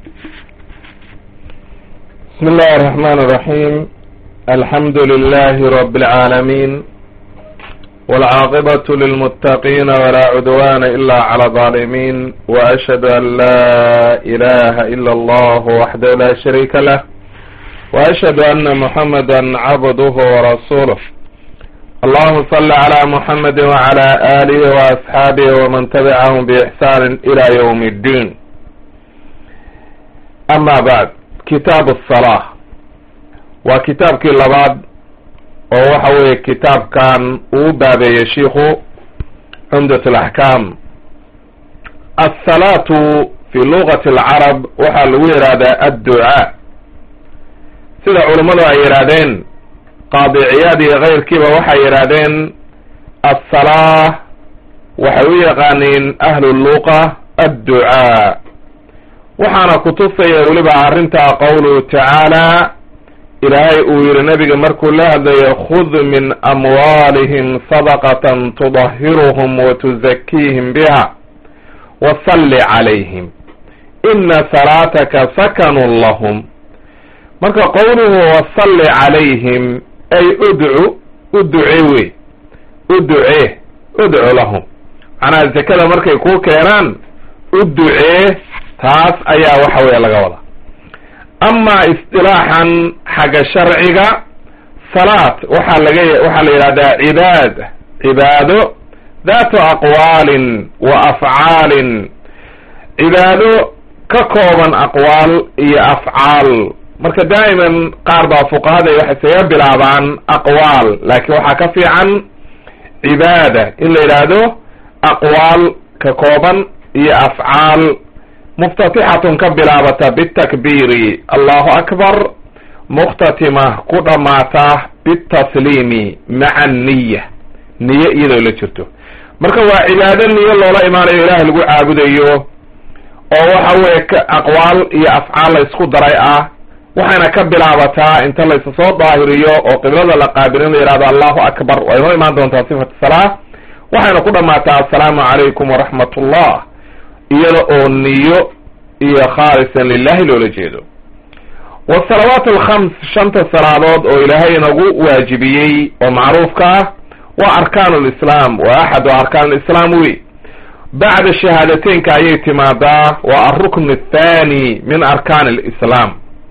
بسم الله الرحمن الرحيم الحمد لله رب العالمين والعاقبة للمتقين ولا عدوان إلا على الظالمين وأشهد أن لا إله إلا الله وحده لا شريك له وأشهد أن محمدا عبده ورسوله اللهم صل على محمد وعلى آله وأصحابه ومن تبعهم بإحسان إلى يوم الدين أما بعد kitaab asalaa waa kitaabkii labaad oo waxa weeye kitaabkan uu baabeeyey shiikhu cumdat alaxkaam alsalaatu fi lugati alcarab waxaa lagu yidhahdaa adducaa sida culummadu ay yidhahdeen qaadiciyaad iyo keyrkiiba waxay yidhahdeen assalaa waxay u yaqaaniin ahlu luqa adducaa waxaana kutusaya weliba arrintaa qowluhu tacaala ilaahay uu yihi nabiga markuu la hadlayo khud min amwaalihim sadaqatan tudahiruhum wa tuzakiihim biha wasalli calayhim ina salaataka sakanun lahum marka qowluhu wasalli calayhim ay udcu u duce wey u ducee udcu lahum macnaha zakada markay kuu keenaan u ducee taas ayaa waxa weeye laga wadaa amaa istilaaxan xagga sharciga salaat waxaa laga waxaa la yidhahdaa cibaad cibaado daatu aqwaalin wa afcaalin cibaado ka kooban aqwaal iyo afcaal marka daa'iman qaar baa fuqahada waxay saga bilaabaan aqwaal laakiin waxaa ka fiican cibaada in la yidhaahdo aqwaal ka kooban iyo afcaal muftatixatun ka bilaabata bitakbiiri allahu akbar mukhtatima ku dhammaata bitasliimi maca niya niye iyadoo la jirto marka waa cibaado niyo loola imaanayo ilaah lagu caabudayo oo waxa weeye aqwaal iyo afcaal la isku daray ah waxayna ka bilaabataa inta laysa soo daahiriyo oo qiblada la qaabilin la yihahdo allahu akbar waa inoo imaan doontaa sifat salaa waxayna ku dhammaataa assalaamu calaykum waraxmat ullah iyada oo niyo iyo khaalisan lilahi loola jeedo wasalawaat alkhams shanta salaadood oo ilaahay inagu waajibiyey oo macruufka ah waa arkaan lislaam waa axadu arkaan lislaam wey bacda shahaadateynka ayay timaadaa waa alrukn athani min arkaan lislaam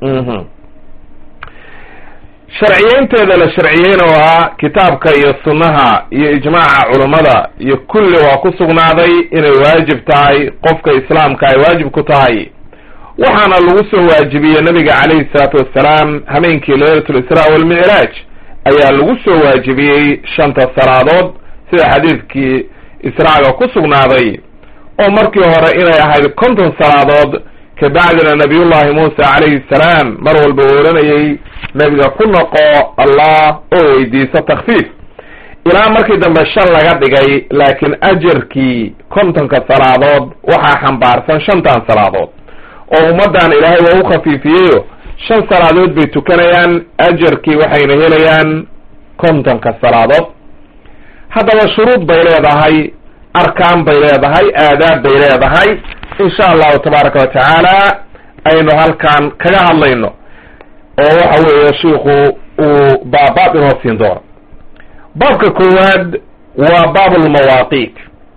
sharciyeynteeda la sharciyeyna waa kitaabka iyo sunnaha iyo ijmaaca culummada iyo kulli waa ku sugnaaday inay waajib tahay qofka islaamka ay waajib ku tahay waxaana lagu soo waajibiyey nabiga calayhi salaatu wassalaam hameenkii laylat lisraa walmicraaj ayaa lagu soo waajibiyey shanta salaadood sida xadiidkii israaga ku sugnaaday oo markii hore inay ahayd konton salaadood kabacdina nabiyullahi muusa calayhi salaam mar walba uu odhanayay nebiga ku noqo allah oo weydiiso takfiif ilaa markii dambe shan laga dhigay laakiin ajarkii kontonka salaadood waxaa xambaarsan shantan salaadood oo ummaddan ilaahay waa u khafiifiyeyo shan salaadood bay tukanayaan ajarkii waxayna helayaan kontonka salaadood haddaba shuruud bay leedahay arkaan bay leedahay aadaab bay leedahay insha allahu tabaaraka wa tacaala aynu halkan kaga hadlayno oo waxa weeye shiiku uu baabaab inoo siin doono baabka koowaad waa baab almawaaqiit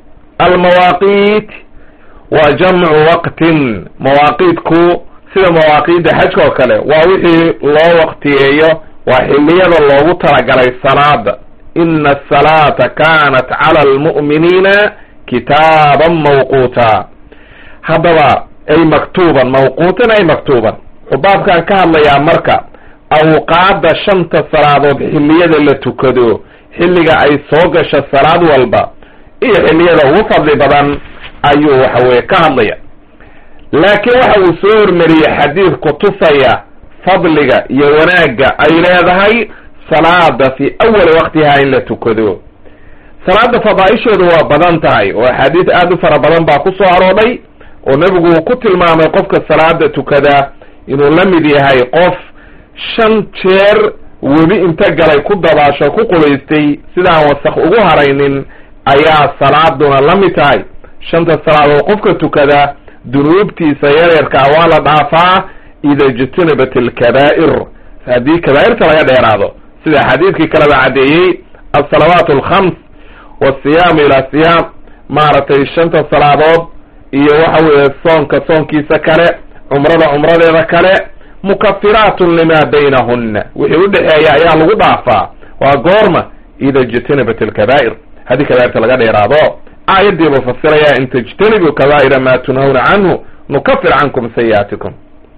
almawaaqiit waa jamcu waqtin mawaaqiitku sida mawaaqiidda xajka oo kale waa wixii loo waqtiyeeyo waa xilliyada loogu talagalay salaada ina asalaata kanat cala almu'miniina kitaaban mawquuta haddaba ay maktuuban mawquutan ay maktuuban wuxuu baabkan ka hadlayaa marka awqaadda shanta salaadood xilliyada la tukado xilliga ay soo gasho salaad walba iyo xilliyada ugu fadli badan ayuu waxa weye ka hadlaya laakiin waxa uu soo hormariyey xadiid kutusaya fadliga iyo wanaagga ay leedahay salaada fi awali waqtiha in la tukado salaada fadaaisheedu waa badan tahay oo axaadiis aada u fara badan baa ku soo aroodhay oo nebigu uu ku tilmaamay qofka salaada tukada inuu la mid yahay qof shan jeer webi inta galay ku dabaasho ku qubaystay sidaan wasaq ugu haraynin ayaa salaaduna la mid tahay shanta salaadood qofka tukada dunuubtiisa yaryarkaa waa la dhaafaa ida ijtanibat alkabaa'ir haddii kabaa'irta laga dheeraado sida xadiidkii kaleba caddeeyey alsalawaat alkhams wasiyaamu ila siyaam maaragtay shanta salaadood iyo waxa weeye soonka soonkiisa kale cumrada cumradeeda kale mukafiraatun lima baynahunna wixii udhexeeya ayaa lagu dhaafaa waa goorma ida ijtanibat alkabaa'ir haddii kabaa'irta laga dheeraado aayadiibuu fasiraya in tajtanibuu kabaa'ira ma tunhawna canhu nukafir cankum sayi'aatikum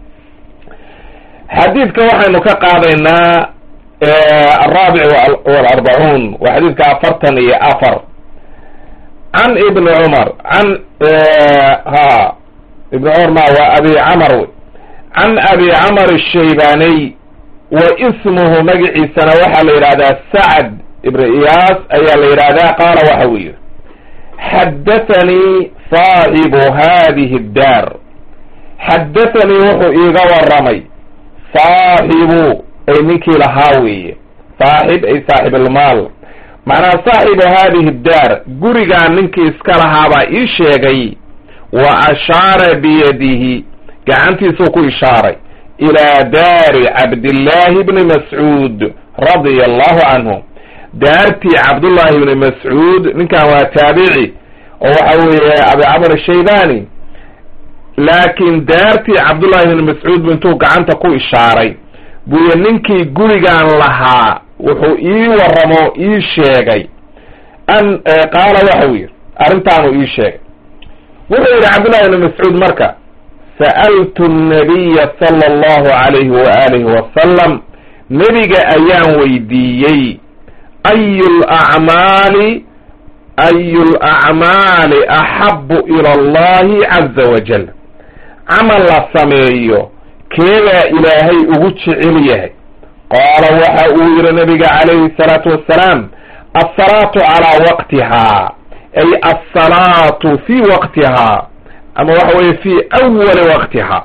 xadiidka waxaynu ka qaadaynaa alraabic walarbacuun waa xadiidka afartan iyo afar can ibni cumar can ha ibni cumar ma waa abi camar wey can abi camar ashaybaniy wa ismuhu magaciisana waxaa la yidhahdaa sacd ibn iyaas ayaa la yidhahdaa qaala waxa uu yihi xadathanii saaxibu hadihi اddaar xadathanii wuxuu iiga waramay saaxibu ay ninkii lahaa weeye saaxib ay saaxib almaal macnaha saaxibu hadihi daar gurigaa ninkii iska lahaabaa ii sheegay wa ashaara biyadihi gacantiisuu ku ishaaray ilaa daari cabdillaahi bni mascuud radia allahu canhu daartii cabdullaahi bni mascuud ninkan waa taabici oo waxa weeye abi camr ashaybani laakiin daartii cabdullaahi bni mascuud bu intuu gacanta ku ishaaray buuye ninkii gurigaan lahaa wuxuu ii waramo ii sheegay an qaala waxau yidhi arrintaanuu ii sheegay wuxuu yidhi cabdullahi bni mascuud marka sa'altu nabiya sala allahu alayhi waalihi wasalam nebiga ayaan weydiiyey ayu lacmaali ayu lacmaali axabu ila allahi caza wajal camal la sameeyo keedaa ilaahay ugu jecel yahay qaala waxa uu yihi nabiga calayhi salaatu wassalaam alsalaatu calaa waqtihaa ay alsalaatu fii waqtihaa ama waxa weeye fii awali waqtihaa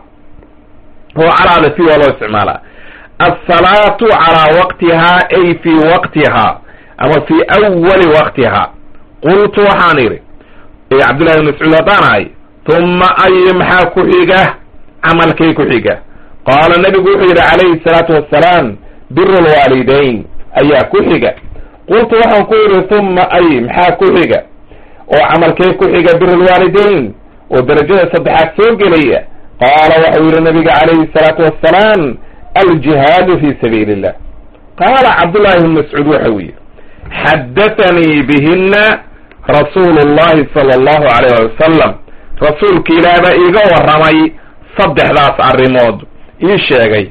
oo calaada fii waa loo isticmaalaa alsalaatu calaa waqtihaa ay fii waqtihaa ama fii awali waqtihaa qultu waxaan idhi cabdullahi bn mascuud haddaan ahay tuma ay maxaa ku xiga camalkay ku xiga qaala nabigu wuxuu yidhi calayhi salaatu wassalaam biru lwaalidayn ayaa ku xiga qultu waxaan ku yidhi tuma ay maxaa ku xiga oo camalkee ku xiga biru lwaalidayn oo darajada saddexaad soo gelaya qaala waxau yidhi nabiga calayhi salaatu wassalaam aljihaadu fi sabiili illah qaala cabdullahi bn mascuud waxau yidhi xadathanii bihina rasuulu llahi sala allahu alayh ali wasalam rasuulka ilaah baa iiga warramay saddexdaas arrimood ii sheegay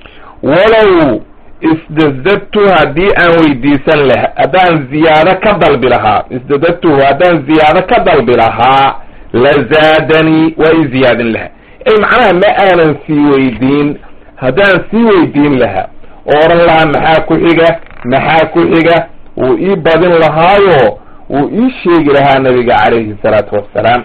walow isdadadtu haddii aan weydiisan laha haddaan ziyaado ka dalbi lahaa isdadadtuhu haddaan ziyaado ka dalbi lahaa la zaadanii waa ii ziyaadin lahaa ey macnaha ma aanan sii weydiin haddaan sii weydiin lahaa oo odhan lahaa maxaa ku xiga maxaa ku xiga wuu ii badin lahaayo wuu ii sheegi lahaa nabiga calayhi salaatu wassalaam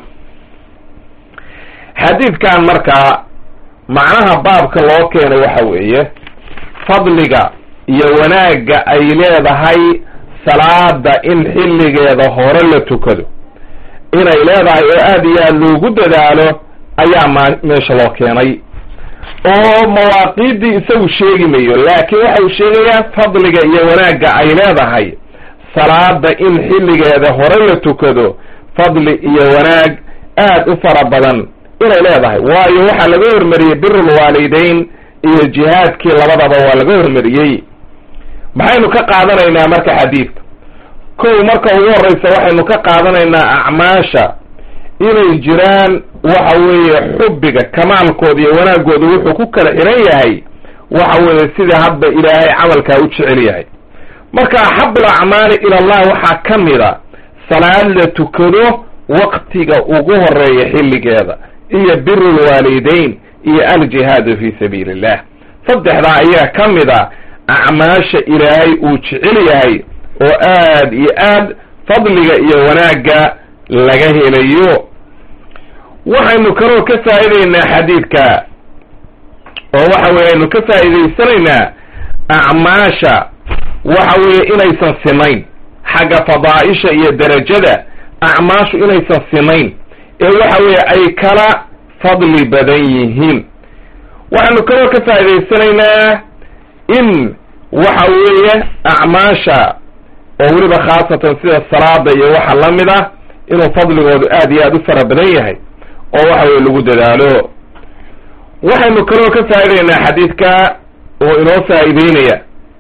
xadiidkan markaa macnaha baabka loo keenay waxa weeye fadliga iyo wanaagga ay leedahay salaada in xilligeeda hore la tukado inay leedahay oo aad iyo aad loogu dadaalo ayaa ma meesha loo keenay oo mawaaqiiddii isagu sheegi mayo laakiin waxau sheegayaa fadliga iyo wanaagga ay leedahay salaada in xilligeeda hore la tukado fadli iyo wanaag aad u fara badan inay leedahay waayo waxaa laga hormariyey birul waalidayn iyo jihaadkii labadaba waa laga hormariyey maxaynu ka qaadanaynaa marka xadiidka kow marka ugu horreysa waxaynu ka qaadanaynaa acmaasha inay jiraan waxa weeye xubbiga kamaalkooda iyo wanaagooda wuxuu ku kala xiran yahay waxa weeye sida hadba ilaahay camalkaa u jecel yahay marka axabul acmaali ila allah waxaa ka mida salaad la tukado waqtiga ugu horeeya xilligeeda iyo birul waalidayn iyo aljihaadu fi sabiili illah saddexdaa ayaa ka mid a acmaasha ilaahay uu jecel yahay oo aad iyo aad fadliga iyo wanaagga laga helayo waxaynu kaloo ka faa'idaynaa xadiidka oo waxa weye aynu ka faa'iidaysanaynaa acmaasha waxa weeye inaysan simayn xagga fadaa'isha iyo derajada acmaashu inaysan simayn ee waxa weeye ay kala fadli badan yihiin waxaanu kaloo ka faa'idaysanaynaa in waxa weeye acmaasha oo weliba khaasatan sida salaada iyo waxa la mid ah inuu fadligoodu aad iyo aad u fara badan yahay oo waxa weye lagu dadaalo waxaynu kaloo ka faa'idaynaa xadiidka oo inoo faa'iideynaya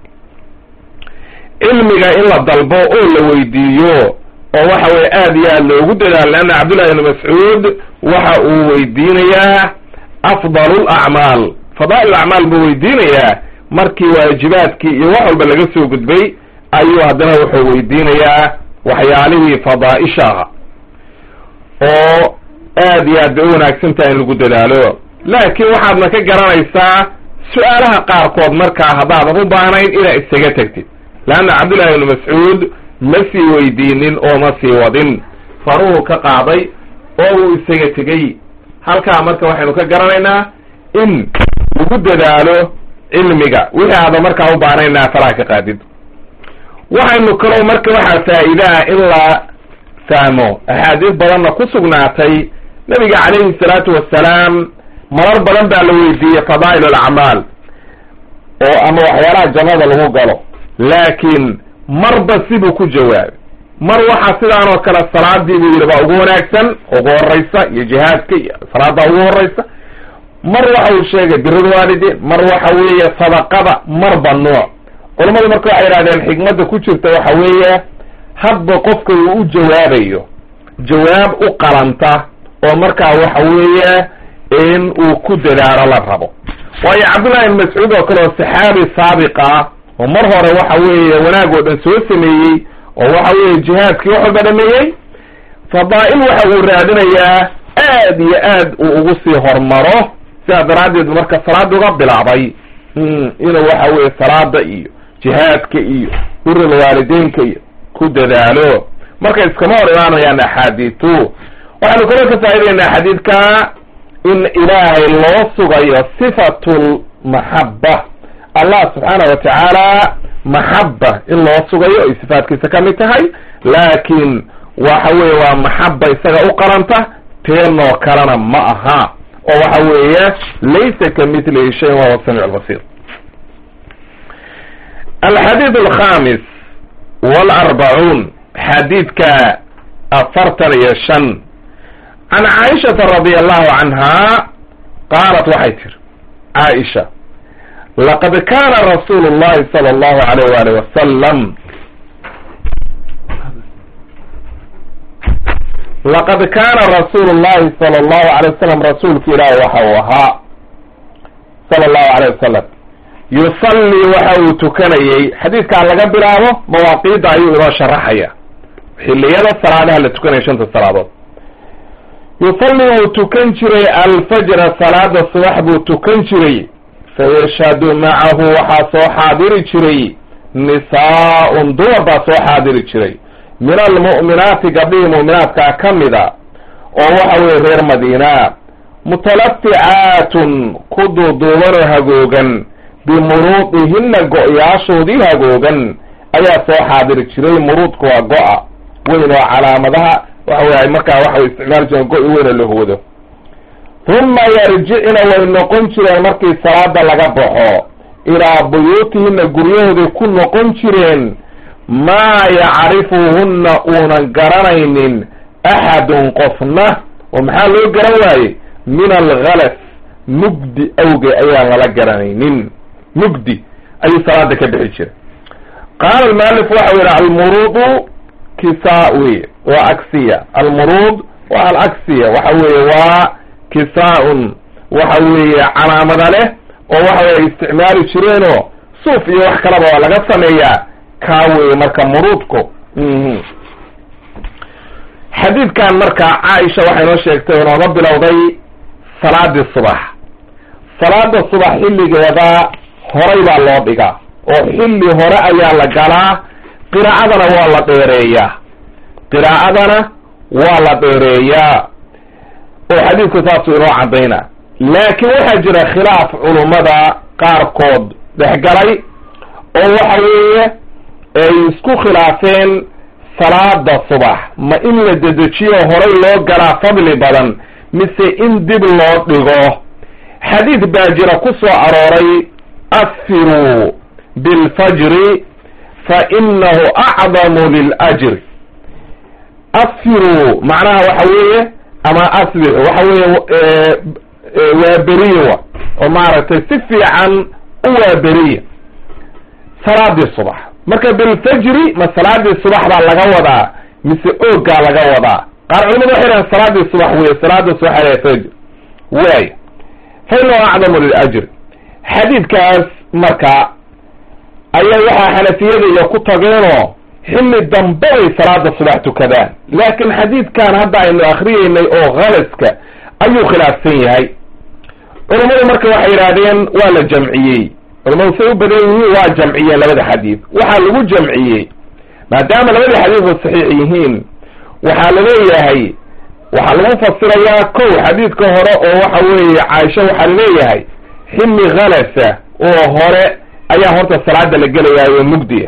cilmiga in la dalbo oo la weydiiyo oo waxa weye aad iyo aad loogu dadaalo leanna cabdullahi ibnu mascuud waxa uu weydiinayaa afdalu lacmaal fadaa'il acmaal buu weydiinayaa markii waajibaadkii iyo wax walba laga soo gudbay ayuu haddana wuxuu weydiinayaa waxyaalihii fadaa'isha aha oo aad iyo aad bay u wanaagsan tahay in lagu dadaalo laakiin waxaadna ka garanaysaa su-aalaha qaarkood markaa haddaadan u baahnayn inaad isaga tegtid leanna cabdullahi ibnu mascuud ma sii weydiinin oo ma sii wadin faruhu ka qaaday oo uu isaga tegey halkaa marka waxaynu ka garanaynaa in lagu dadaalo cilmiga wixii aadan markaa u baahnayn faraha ka qaadid waxaynu kaloo marka waxaa faa'iidaha in la fahmo axaadiis badanna ku sugnaatay nabiga calayhi salaatu wassalaam marar badan baa la weydiiyey fadaa'il alacmaal oo ama waxyaalaha jannada lagu galo laakiin marba sibuu ku jawaabay mar waxaa sidaan oo kale salaadii buu yidhi baa ugu wanaagsan ugu horeysa iyo jihaadka iyo salaada ugu horeysa mar waxa uu sheegay birada waalidiin mar waxa weeye sadaqada marba nooc culammadu marka waxay yidhahdeen xikmadda ku jirta waxa weeye hadba qofka uu u jawaabayo jawaab u qalanta oo markaa waxa weeye in uu ku dadaalo la rabo waayo cabdullahi ibn mascuud oo kale oo saxaabi saabiq ah oo mar hore waxa weeye wanaag oo dhan soo sameeyey oo waxa weeye jihaadkii wax walba dhameeyey fadaa'il waxa uu raadinayaa aad iyo aad uu ugu sii hormaro sidaa daraaddeed marka salaada uga bilaabay inuu waxa weeye salaada iyo jihaadka iyo birul waalideynka iyo ku dadaalo marka iskama hor imaanayaan axaadiitu waxaanu kaloo ka faa'idaynaa xadiidka in ilaahay loo sugayo sifatul maxaba allah subxaana wa tacaala maxaba in loo sugayo ay sifaatkiisa ka mid tahay laakiin waxa weeye waa maxaba isaga u qaranta teenoo kalena ma aha oo waxa weeye laysa ka mitlihi shayin wahuwa samic albasir alxadiid alkhamis walarbacuun xadiidka afartan iyo shan can caaishata radia allahu canha qaalat waxay tiri caaisha laqad kana rasuulu llahi sala allahu alayh waalih wasalam laqad kana rasuulu llahi sala allahu alay wasalam rasuulka ilaahi waxa uu ahaa sala allahu alayh wasalam yusallii waxa uu tukanayey xadiidkan laga bilaabo mawaaqiidda ayuu inoo sharaxaya xilliyada salaadaha la tukanaya shanta salaadood yusallii wuu tukan jiray alfajra salaada subax buu tukan jiray fayashhadu macahu waxaa soo xaadiri jiray nisaa-un dumar baa soo xaadiri jiray min almu'minaati gabdhihii mu'minaadkaa ka mida oo waxa weye reer madiina mutalaticaatun ku duuduubanoo hagoogan bimuruudihinna go-yaashoodii hagoogan ayaa soo xaadiri jiray muruudku waa go-a weyn oo calaamadaha waxa wey markaa waxay isticmaali jireen go-i weyna la hoodo huma yarjicna way noqon jireen markii salaada laga baxo ilaa buyuutihina guryahooday ku noqon jireen maa yacrifuhunna uunan garanaynin axadun qofna oo maxaa loo garan waaye min alghalas mugdi awge ayaan lala garanaynin mugdi ayuu salaada ka bixi jiray qaala almualif waxau yidhi almuruudu kisaa wey waa agsiya almuruud waa alagsiya waxa weeye waa kisaa-un waxa weeye calaamada leh oo waxa weye isticmaali jireenoo suuf iyo wax kalaba waa laga sameeyaa kaa weeye marka muruudku xadiidkan marka caaisha waxay noo sheegtay inooga bilowday salaadii subax salaada subax xilligeeda horay baa loo dhigaa oo xilli hore ayaa la galaa qiraa'adana waa la dheereeyaa qiraa'adana waa la dheereeyaa oo xadiidku saasuu inoo caddaynaa laakiin waxaa jira khilaaf culummada qaarkood dhexgalay oo waxa weeye ay isku khilaafeen salaada subax ma in la dedejiyo horay loo galaa fadli badan mise in dib loo dhigo xadiid baa jira ku soo arooray asfiruu bilfajri fa inahu acdamu liljri asfiruu macnaha waxa weeye ama asbix waxa weeye waa beriya oo maaragtay si fiican u waa beriya salaadii subax marka bilfajri ma salaadii subax baa laga wadaa mise oogaa laga wadaa qaar culimadu waxay dhahan salaadii subax wey salaada subax ala fajr waay fa inahu acdamu liljri xadiidkaas marka ayaa waxaa xanafiyada iyo ku tageenoo xilli dambe bay salaada subax tukadaan laakiin xadiidkan hadda aynu akriyeynay oo khalaska ayuu khilaafsan yahay culammadu marka waxay yidhahdeen waa la jamciyey culamadu say u badan yihiin waa jamciyeen labada xadiid waxaa lagu jamciyey maadaama labada xadiidba saxiix yihiin waxaa laleeyahay waxaa lagu fasirayaa kow xadiidka hore oo waxa weeye caaisha waxaa laleeyahay xilli khalasa oo hore ayaa horta salaada la gelayaayo mugdiya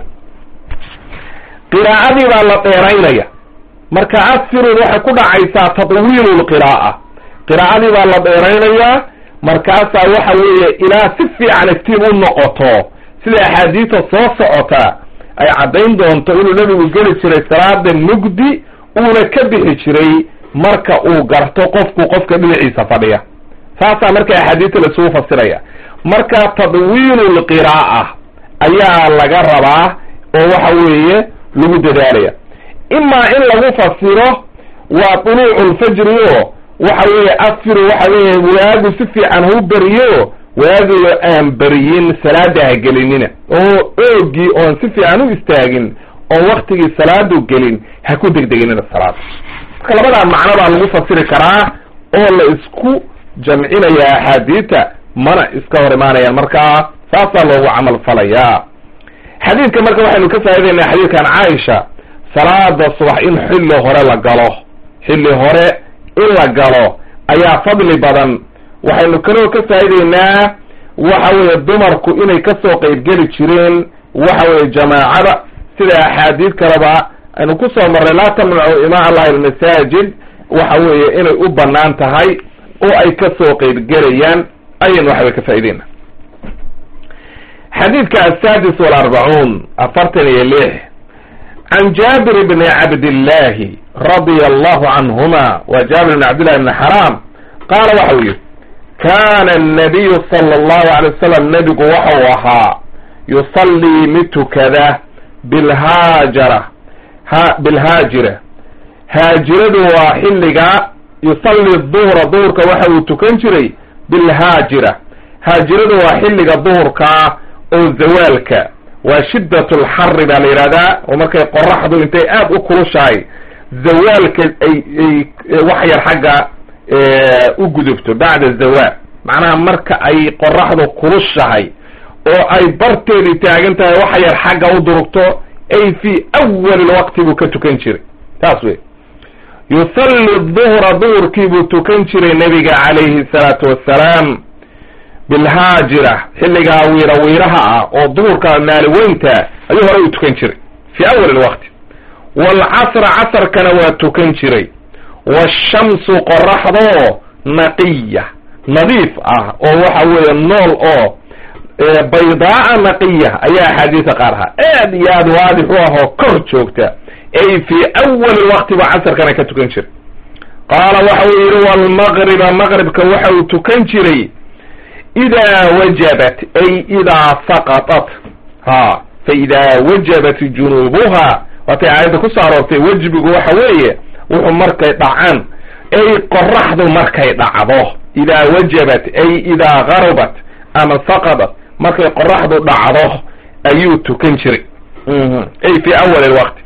qiraa'adii baa la dheeraynaya marka asfirun waxay ku dhacaysaa tadwiilu lqiraa'a qiraa'adii baa la dheeraynayaa markaasaa waxa weeye ilaa si fiican iftiin u noqoto sida axaadiista soo socota ay caddayn doonto inuu nebigu geli jiray salaada mugdi uuna ka bixi jiray marka uu garto qofku qofka dhinaciisa fadhiya saasaa marka axaadiista laisugu fasiraya marka tadwiilu lqiraa'a ayaa laga rabaa oo waxa weeye lagu dadaalaya imaa in lagu fasiro waa duluucu lfajri o waxa weeye asfiru waxa weeye waagu si fiican hau beriyo waagiyo aan beriyin salaada ha gelinina oo oogii oon si fiican u istaagin oon waktigii salaadu gelin ha ku degdeginina salaada marka labadaa macno baa lagu fasiri karaa oo la isku jamcinaya axaadiita mana iska hor imaanayaan markaa saasaa loogu camal falayaa xadiidka marka waxaynu ka faa'idaynaa xadiidkan caaisha salaada subax in xilli hore la galo xilli hore in la galo ayaa fadli badan waxaynu kaloo ka faa'idaynaa waxa weeye dumarku inay kasoo qeybgeli jireen waxa weeye jamaacada sida axaadiid kaleba aynu kusoo marnay laa tamnacu imaa allahi almasaajid waxa weeye inay u banaan tahay oo ay kasoo qeybgelayaan ayaynu waxaway ka faa'idaynaa xadiidka asaadis walarbacuun afartan iyo lix can jaabir bni cabdillahi radia allahu canhuma wa jaabir bni cabdillahi bni xaraam qaala waxau yihi kana annabiyu sala allahu alay wasalam nebigu waxau ahaa yusallii mid tukada bilhaajara ha bilhaajira haajiradu waa xilliga yusalli duhra duhurka waxa uu tukan jiray bilhaajira haajiradu waa xilliga duhurkaa oo zawaalka waa shiddat lxarri baa la yidhahdaa oo markay qoraxdu intay aada u kulushahay zawaalka ay ay wax yar xagga u gudubto bacda zawaal macnaha marka ay qoraxdu kulushahay oo ay barteedii taagan tahay wax yar xagga u durugto ay fii awali lwaqti buu ka tukan jiray taas wey yusalli duhra duhurkii buu tukan jiray nebiga calayhi salaatu wassalaam bilhaajira xilligaa wiira wiiraha ah oo duhurka maaliweynta ayuu horey u tukan jiray fii awali lwaqti waalcasra casarkana waa tukan jiray waashamsu qoraxdoo naqiya nadiif ah oo waxa weeye nool oo baydaaa naqiya ayaa axaadiisa qaar ahaa aad iyo aad waadix u ah oo kor joogta ay fii awali lwaqti ba casarkana ka tukan jiray qaala waxa uu yidhi walmaqriba maqribka waxa uu tukan jiray idaa wajabat ay idaa saqatat ha fa idaa wajabat junuubuha waatay aayadda kusoo aroortay wejbigu waxa weeye wuxuu markay dhacaan ay qoraxdu markay dhacdo idaa wajabat ay idaa garabat ama saqadat markay qoraxdu dhacdo ayuu tukan jiray ay fi awali lwaqti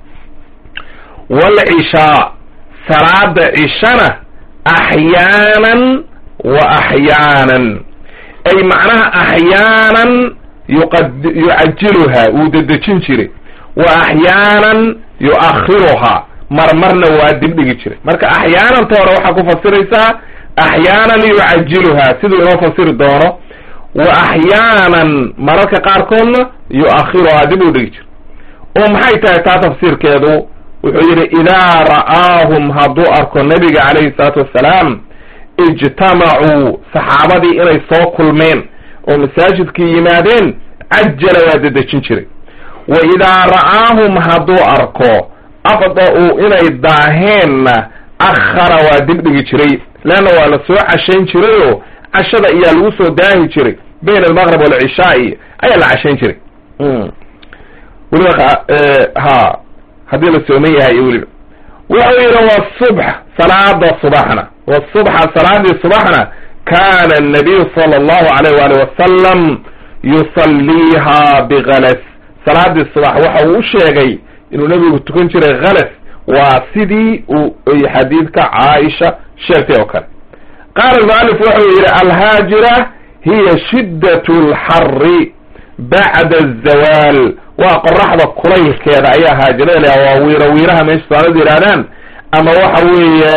waalcishaa salaada cishana axyaanan wa axyaanan ay macnaha axyaanan yuqad yucajiluhaa wuu dedejin jiray wa axyaanan yu'akhiruhaa marmarna waa dibdhigi jiray marka axyaananta hore waxaa ku fasiraysaa axyaanan yucajiluhaa siduu inoo fasiri doono wa axyaanan mararka qaarkoodna yu'akhiruhaa dib u dhigi jiray oo maxay tahay taa tafsiirkeedu wuxuu yidhi idaa ra'aahum hadduu arko nebiga calayhi salaatu wassalaam ijtamacuu saxaabadii inay soo kulmeen oo masaajidkii yimaadeen cajala waa dedejin jiray wa idaa ra'aahum hadduu arko afda-uu inay daaheenna akhara waa dibdhigi jiray leanna waa la soo cashayn jirayoo cashada ayaa lagu soo daahi jiray bayna almaqrib waalcishaai ayaa la cashayn jiray weliba ha haddii la sooman yahay iyo weliba wuxuu yidhi wasubx salaada subaxna wasubxa salaadii subaxna kana annabiyu sala allahu alayh waali wasalam yusalliiha bikalas salaadii subax waxa uu u sheegay inuu nebigu tukan jiray khalas waa sidii uu xadiidka caaisha sheegtay oo kale qaala almualif wuxuu yidhi alhaajira hiya shiddat alxari bacda azawaal waa qoraxda kulaylkeeda ayaa haajirada leha waa wiiro wiiraha meesha soomaalida yidhahdaan ama waxa weeye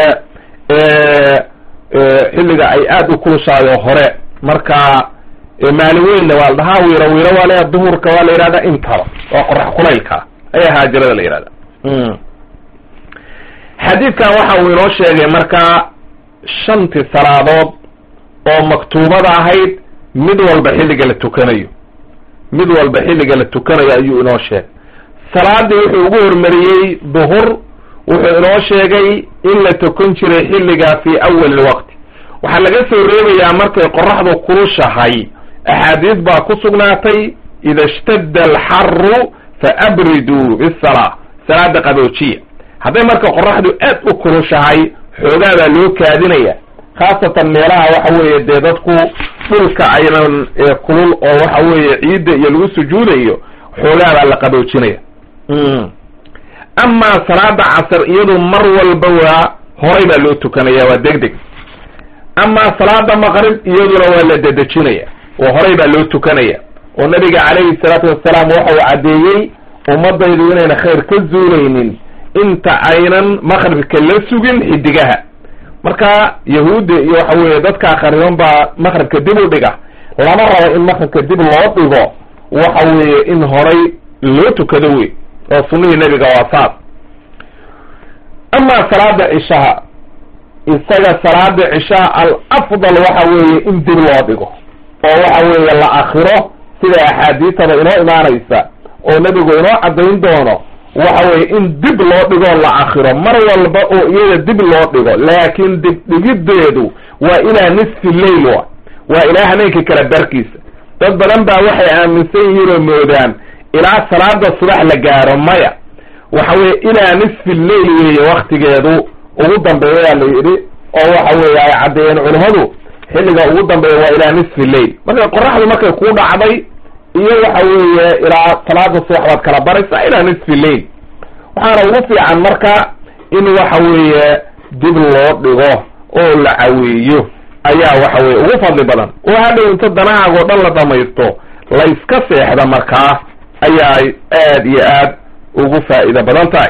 xilliga ay aada u kulushaayoo hore marka maalin weynna waa la dhahaa wiiro wiiro waa leeya duhurka waa la yidhahdaa intaba waa qorax kulaylka ayaa haajirada la yidhahda xadiidkan waxa uu inoo sheegay markaa shantii salaadood oo maktuubada ahayd mid walba xilliga la tukanayo mid walba xilliga la tukanayo ayuu inoo sheegay salaadii wuxuu ugu hormariyey duhur wuxuu inoo sheegay in la tukan jiray xilliga fii awali lwaqti waxaa laga soo reebayaa markay qoraxdu kulushahay axaadiis baa ku sugnaatay ida ishtadda alxaru fa abriduu bisalaa salaada qaboojiya hadday marka qoraxdu aad u kulushahay xoogaa baa loo kaadinaya khaasatan meelaha waxa weeye dee dadku dhulka aynan kulul oo waxa weeye ciidda iyo lagu sujuudayo xoogaa baa la qaboojinaya amaa salaada casar iyadu mar walba waa horay baa loo tukanaya waa deg deg amaa salaada maqrib iyaduna waa la dedejinaya oo horay baa loo tukanaya oo nabiga calayhi salaatu wassalaam waxa uu caddeeyey ummadaydu inayna khayr ka zuulaynin inta aynan maqribka la sugin xidigaha marka yahuudda iyo waxa weeye dadkaa khariban baa maqribka dib u dhiga lama rabo in maqribka dib loo dhigo waxa weeye in horay loo tukado wey oo sunnihii nebiga waa saas amaa salaada cishaha isaga salaada cishaha al afdal waxa weeye in dib loo dhigo oo waxa weeye la akhiro sida axaadiistada inoo imaanaysa oo nebigu inoo caddayn doono waxa weeye in dib loo dhigoo la akhiro mar walba oo iyada dib loo dhigo laakiin dib dhigiddeedu waa ilaa nisfi leyl wa waa ilaa habeenka kala barkiisa dad badan baa waxay aaminsan yihiin oo moodaan ilaa salaada subax la gaaro maya waxa weeye ilaa nisfi leyl weeye waktigeedu ugu dambeeyaa la yidhi oo waxa weeye ay caddeeyeen culimmadu xilliga ugu dambeeya waa ilaa nisfi leyl marka qoraxdu markay ku dhacday iyo waxa weeye ilaa salaada subax baad kala baraysaa ilaa nisfi leyl waxaana ugu fiican marka in waxa weeye dib loo dhigo oo la caweeyo ayaa waxa weye ugu fadli badan oo hadhow inta danahaagoo dhan la dhamaysto la iska seexda markaa ayaa aad iyo aad ugu faa'iida badan tahay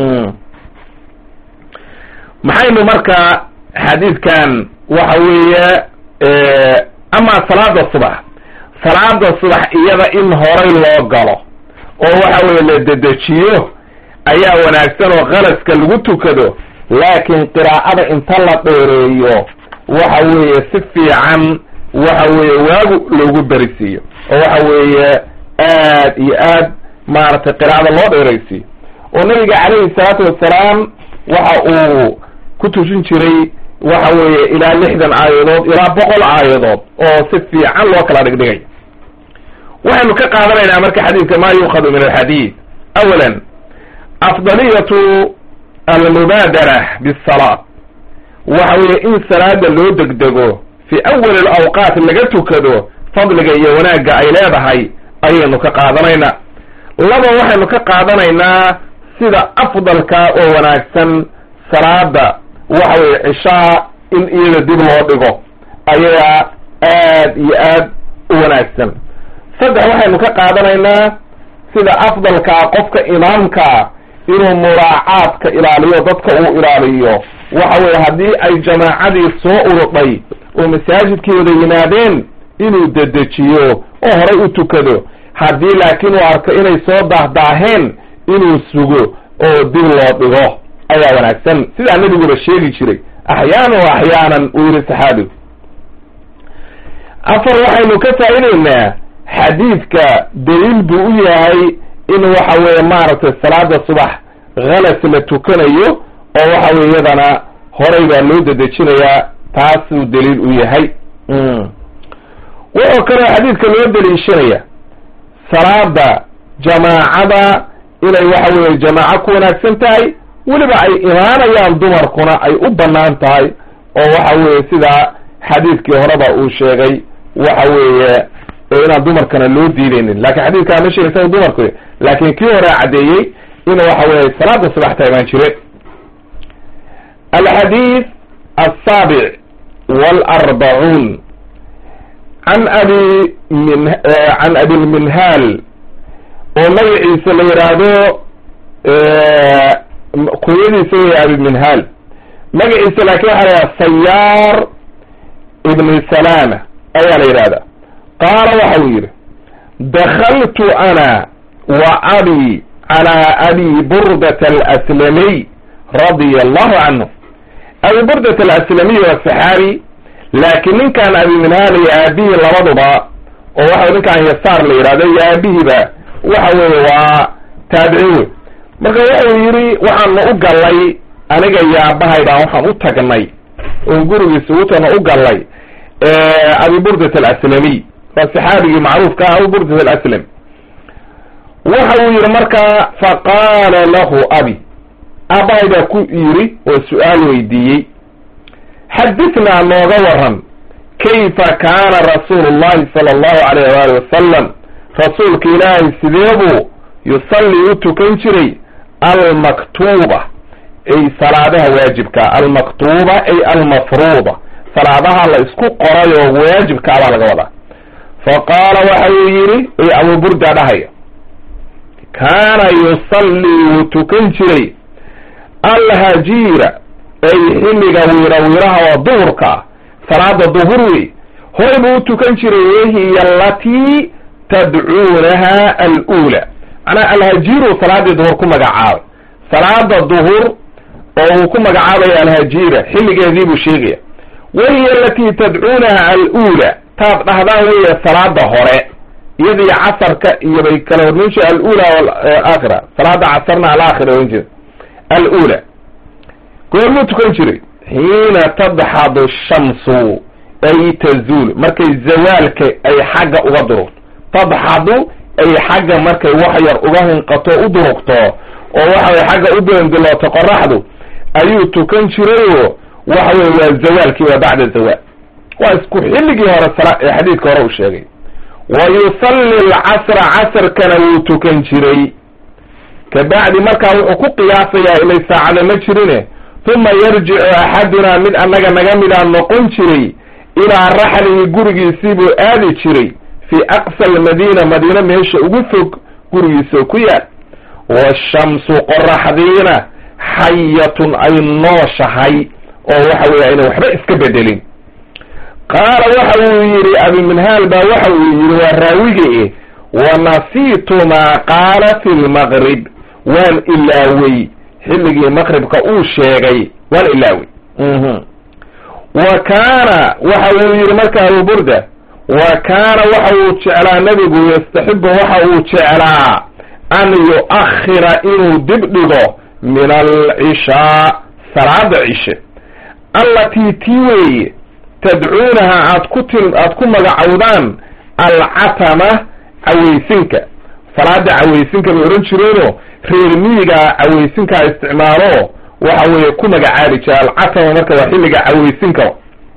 maxaynu marka xadiidkan waxa weeye amaa salaada subax salaada subax iyada in horay loo galo oo waxa weeye la dedejiyo ayaa wanaagsan oo khalaska lagu tukado laakiin qiraa'ada inta la dheereeyo waxa weeye si fiican waxa weeye waagu loogu berisiiyo oo waxa weeye aad iyo aad maaragtay qiraa'ada loo dheeraysiiyo oo nabiga calayhi salaatu wassalaam waxa uu ku tujin jiray waxa weeye ilaa lixdan aayadood ilaa boqol aayadood oo si fiican loo kala dhigdhigay waxaynu ka qaadanaynaa marka xadiidka ma yuukhadu min alxadiid awalan afdaliyatu almubaadara bisalaat waxa weeye in salaada loo degdego fi awali alawqaat laga tukado fadliga iyo wanaagga ay leedahay ayaynu ka qaadanaynaa laba waxaynu ka qaadanaynaa sida afdalka oo wanaagsan salaada waxa weye cishaa in iyada dib loo dhigo ayaa aad iyo aad u wanaagsan saddex waxaynu ka qaadanaynaa sida afdalkaa qofka imaamkaa inuu muraacaadka ilaaliyo dadka uu ilaaliyo waxa weye haddii ay jamaacadii soo urudhay oo masaajidkii wada yimaadeen inuu dedejiyo oo horay u tukado haddii laakiin uu arko inay soo daahdaaheen inuu sugo oo dib loo dhigo ayaa wanaagsan sidaa nebiguba sheegi jiray axyaanan wa axyaanan uu yihi saxaabigu afar waxaynu ka faa'ideynaa xadiidka daliil buu u yahay in waxa weeye maaragtay salaada subax halas la tukanayo oo waxa weye iyadana horay baa loo dedejinayaa taasuu daliil u yahay wuxuu kaloo xadiidka loo daliishanaya salaada jamaacada inay waxa weeye jamaaco ku wanaagsan tahay weliba ay imaanayaan dumarkuna ay u bannaan tahay oo waxa weeye sidaa xadiidkii horeba uu sheegay waxa weeye inaan dumarkana loo diideynin lakin xadiidkaa ma sheegaysa dumarku laakin kii hore caddeeyey in waxa weeye salaada subax ta imaan jire alxadiid asaabic walarbacuun can abi min can abilminhaal oo magaciisa la yidhaahdo kunyadiisa wey abiminhaal magaciisa laakin waxa la yidhahda sayaar ibni salama ayaa la yidhahda qaala waxa uu yidhi dakaltu ana wa abi calaa abi burdat alaslamiy radia allahu canhu abi burdat alaslamiy waa saxaabi laakiin ninkan abi minhaal iyo aabihii labaduba oo waxa ninkan yasaar la yidhahdo iyo aabihiiba waxa weeye waa taabicin wey marka wuxuu yidhi waxaanu u gallay aniga iyo aabahayda waxaan u tagnay oon gurigiisa ugu tagno u gallay abi burdat alaslamiy waa saxaabigii macruufka ah abu burdat alaslam waxa uu yidhi markaa faqaala lahu abi aabahay baa ku yidhi oo su-aal weydiiyey xadithnaa nooga waran kayfa kaana rasuulu llahi sala allahu alayh waali wasalam rasuulka ilaahay sideebuu yusallii u tukan jiray almaktuuba ay salaadaha waajibka almaktuuba ay almafruuda salaadaha la isku qoray oo waajibka abaa laga wadaa fa qaala waxa uu yidhi abu burda dhahaya kaana yusallii wuu tukan jiray alhajiira ay xilliga wiira wiiraha oo duhurka ah salaada duhur wey horay buu u tukan jiray wahiya alatii tadcuunaha alula macnaha alhajiiru salaadii duhur ku magacaabay salaada duhur oo uu ku magacaabaya alhajiira xilligeedii buu sheegaya wahiya alatii tadcuunaha alula taad dhahdaan weya salaada hore iyadii casarka iyo bay kala hormayn jire alula alaakhira salaada casarna alaakhira ohan jira alula goormuu tukan jiray xiina tadxadu shamsu ay tazuul markay zawaalka ay xagga uga durugto tadxadu ay xagga markay wax yar uga hinqato u durugto oo waxaway xagga u doondilooto qoraxdu ayuu tukan jirayoo waxa weye waa zawaalkii waa bacda zawaal waa isku xilligii hore ee xadiidka hore uu sheegay wa yusalli alcasra casarkana wuu tukan jiray kabacdi markaa wuxuu ku qiyaasayaa ilay saacada ma jirine uma yarjicu axadunaa mid annaga naga midaa noqon jiray ilaa raxlihi gurigiisii buu aadi jiray fii aqsa almadiina madiina meesha ugu fog gurigiisoo ku yaal washamsu qoraxdiina xayatun ay nooshahay oo waxa weeye ayna waxba iska bedelin qaala waxa uu yidhi abiminhaal baa waxa uu yidhi waa raawige wanasiitu maa qaala fi lmaqrib waan ilaawey xilligii maqribka uu sheegay waan ilaawey wa kaana waxa uu yidhi marka abu burda wa kaana waxa uu jeclaa nebigu yastaxibu waxa uu jeclaa an yu'akhira inuu dib dhigo min alcishaa salaada cishe allatii tii weeye tadcuunaha aad ku til aad ku magacowdaan alcatama cawaysinka salaada cawaysinka bay odhan jireenoo reer miyiga cawaysinkaa isticmaalo waxa weeye ku magacaabi jira alcatama marka waa xilliga cawaysinka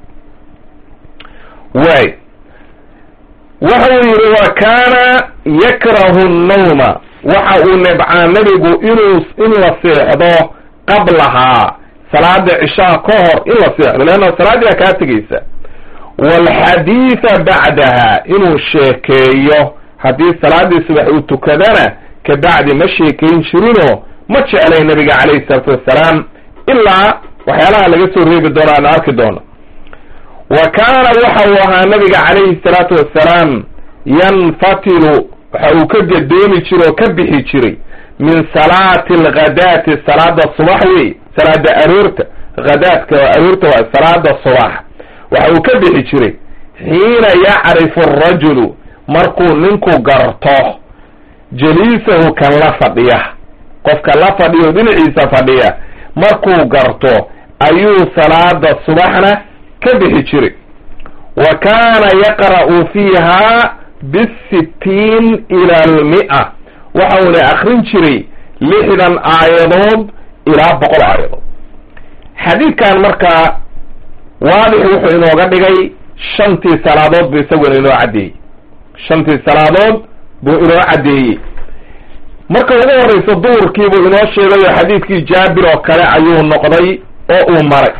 waay waxa uu yidhi wa kaana yakrahu nnawma waxa uu nebcaa nebigu inuu in la seexdo qablahaa salaada cishaa ka hor in la seexdo leanna salaaddii baa kaa tegaysa waalxadiida bacdaha inuu sheekeeyo haddii salaaddii subax uu tukadana kabacdi ma sheekayn jirinoo ma jeclay nebiga calayhi salaatu wassalaam ilaa waxyaalaha laga soo reebi doono aan arki doono wa kaana waxa uu ahaa nabiga calayhi salaatu wassalaam yanfatilu waxa uu ka gadoomi jiray oo ka bixi jiray min salaati alghadaati salaada subax wey salaada aroorta hadaadka aroorta waa salaada subax waxa uu ka bixi jiray xiina yacrifu arajulu markuu ninku garto jaliisahu kan la fadhiya qofka la fadhiyo dhinaciisa fadhiya markuu garto ayuu salaada subaxna ka bixi jiray wa kaana yaqra'u fiiha bisittiin ila almi'a waxauna akrin jiray lixdan aayadood ilaa boqol aayadood xadiidkan markaa waadix wuxuu inooga dhigay shantii salaadood buu isaguna inoo caddeeyey shantii salaadood buu inoo caddeeyey marka ugu horreysa duhurkii buu inoo sheegay oo xadiidkii jaabir oo kale ayuu noqday oo uu maray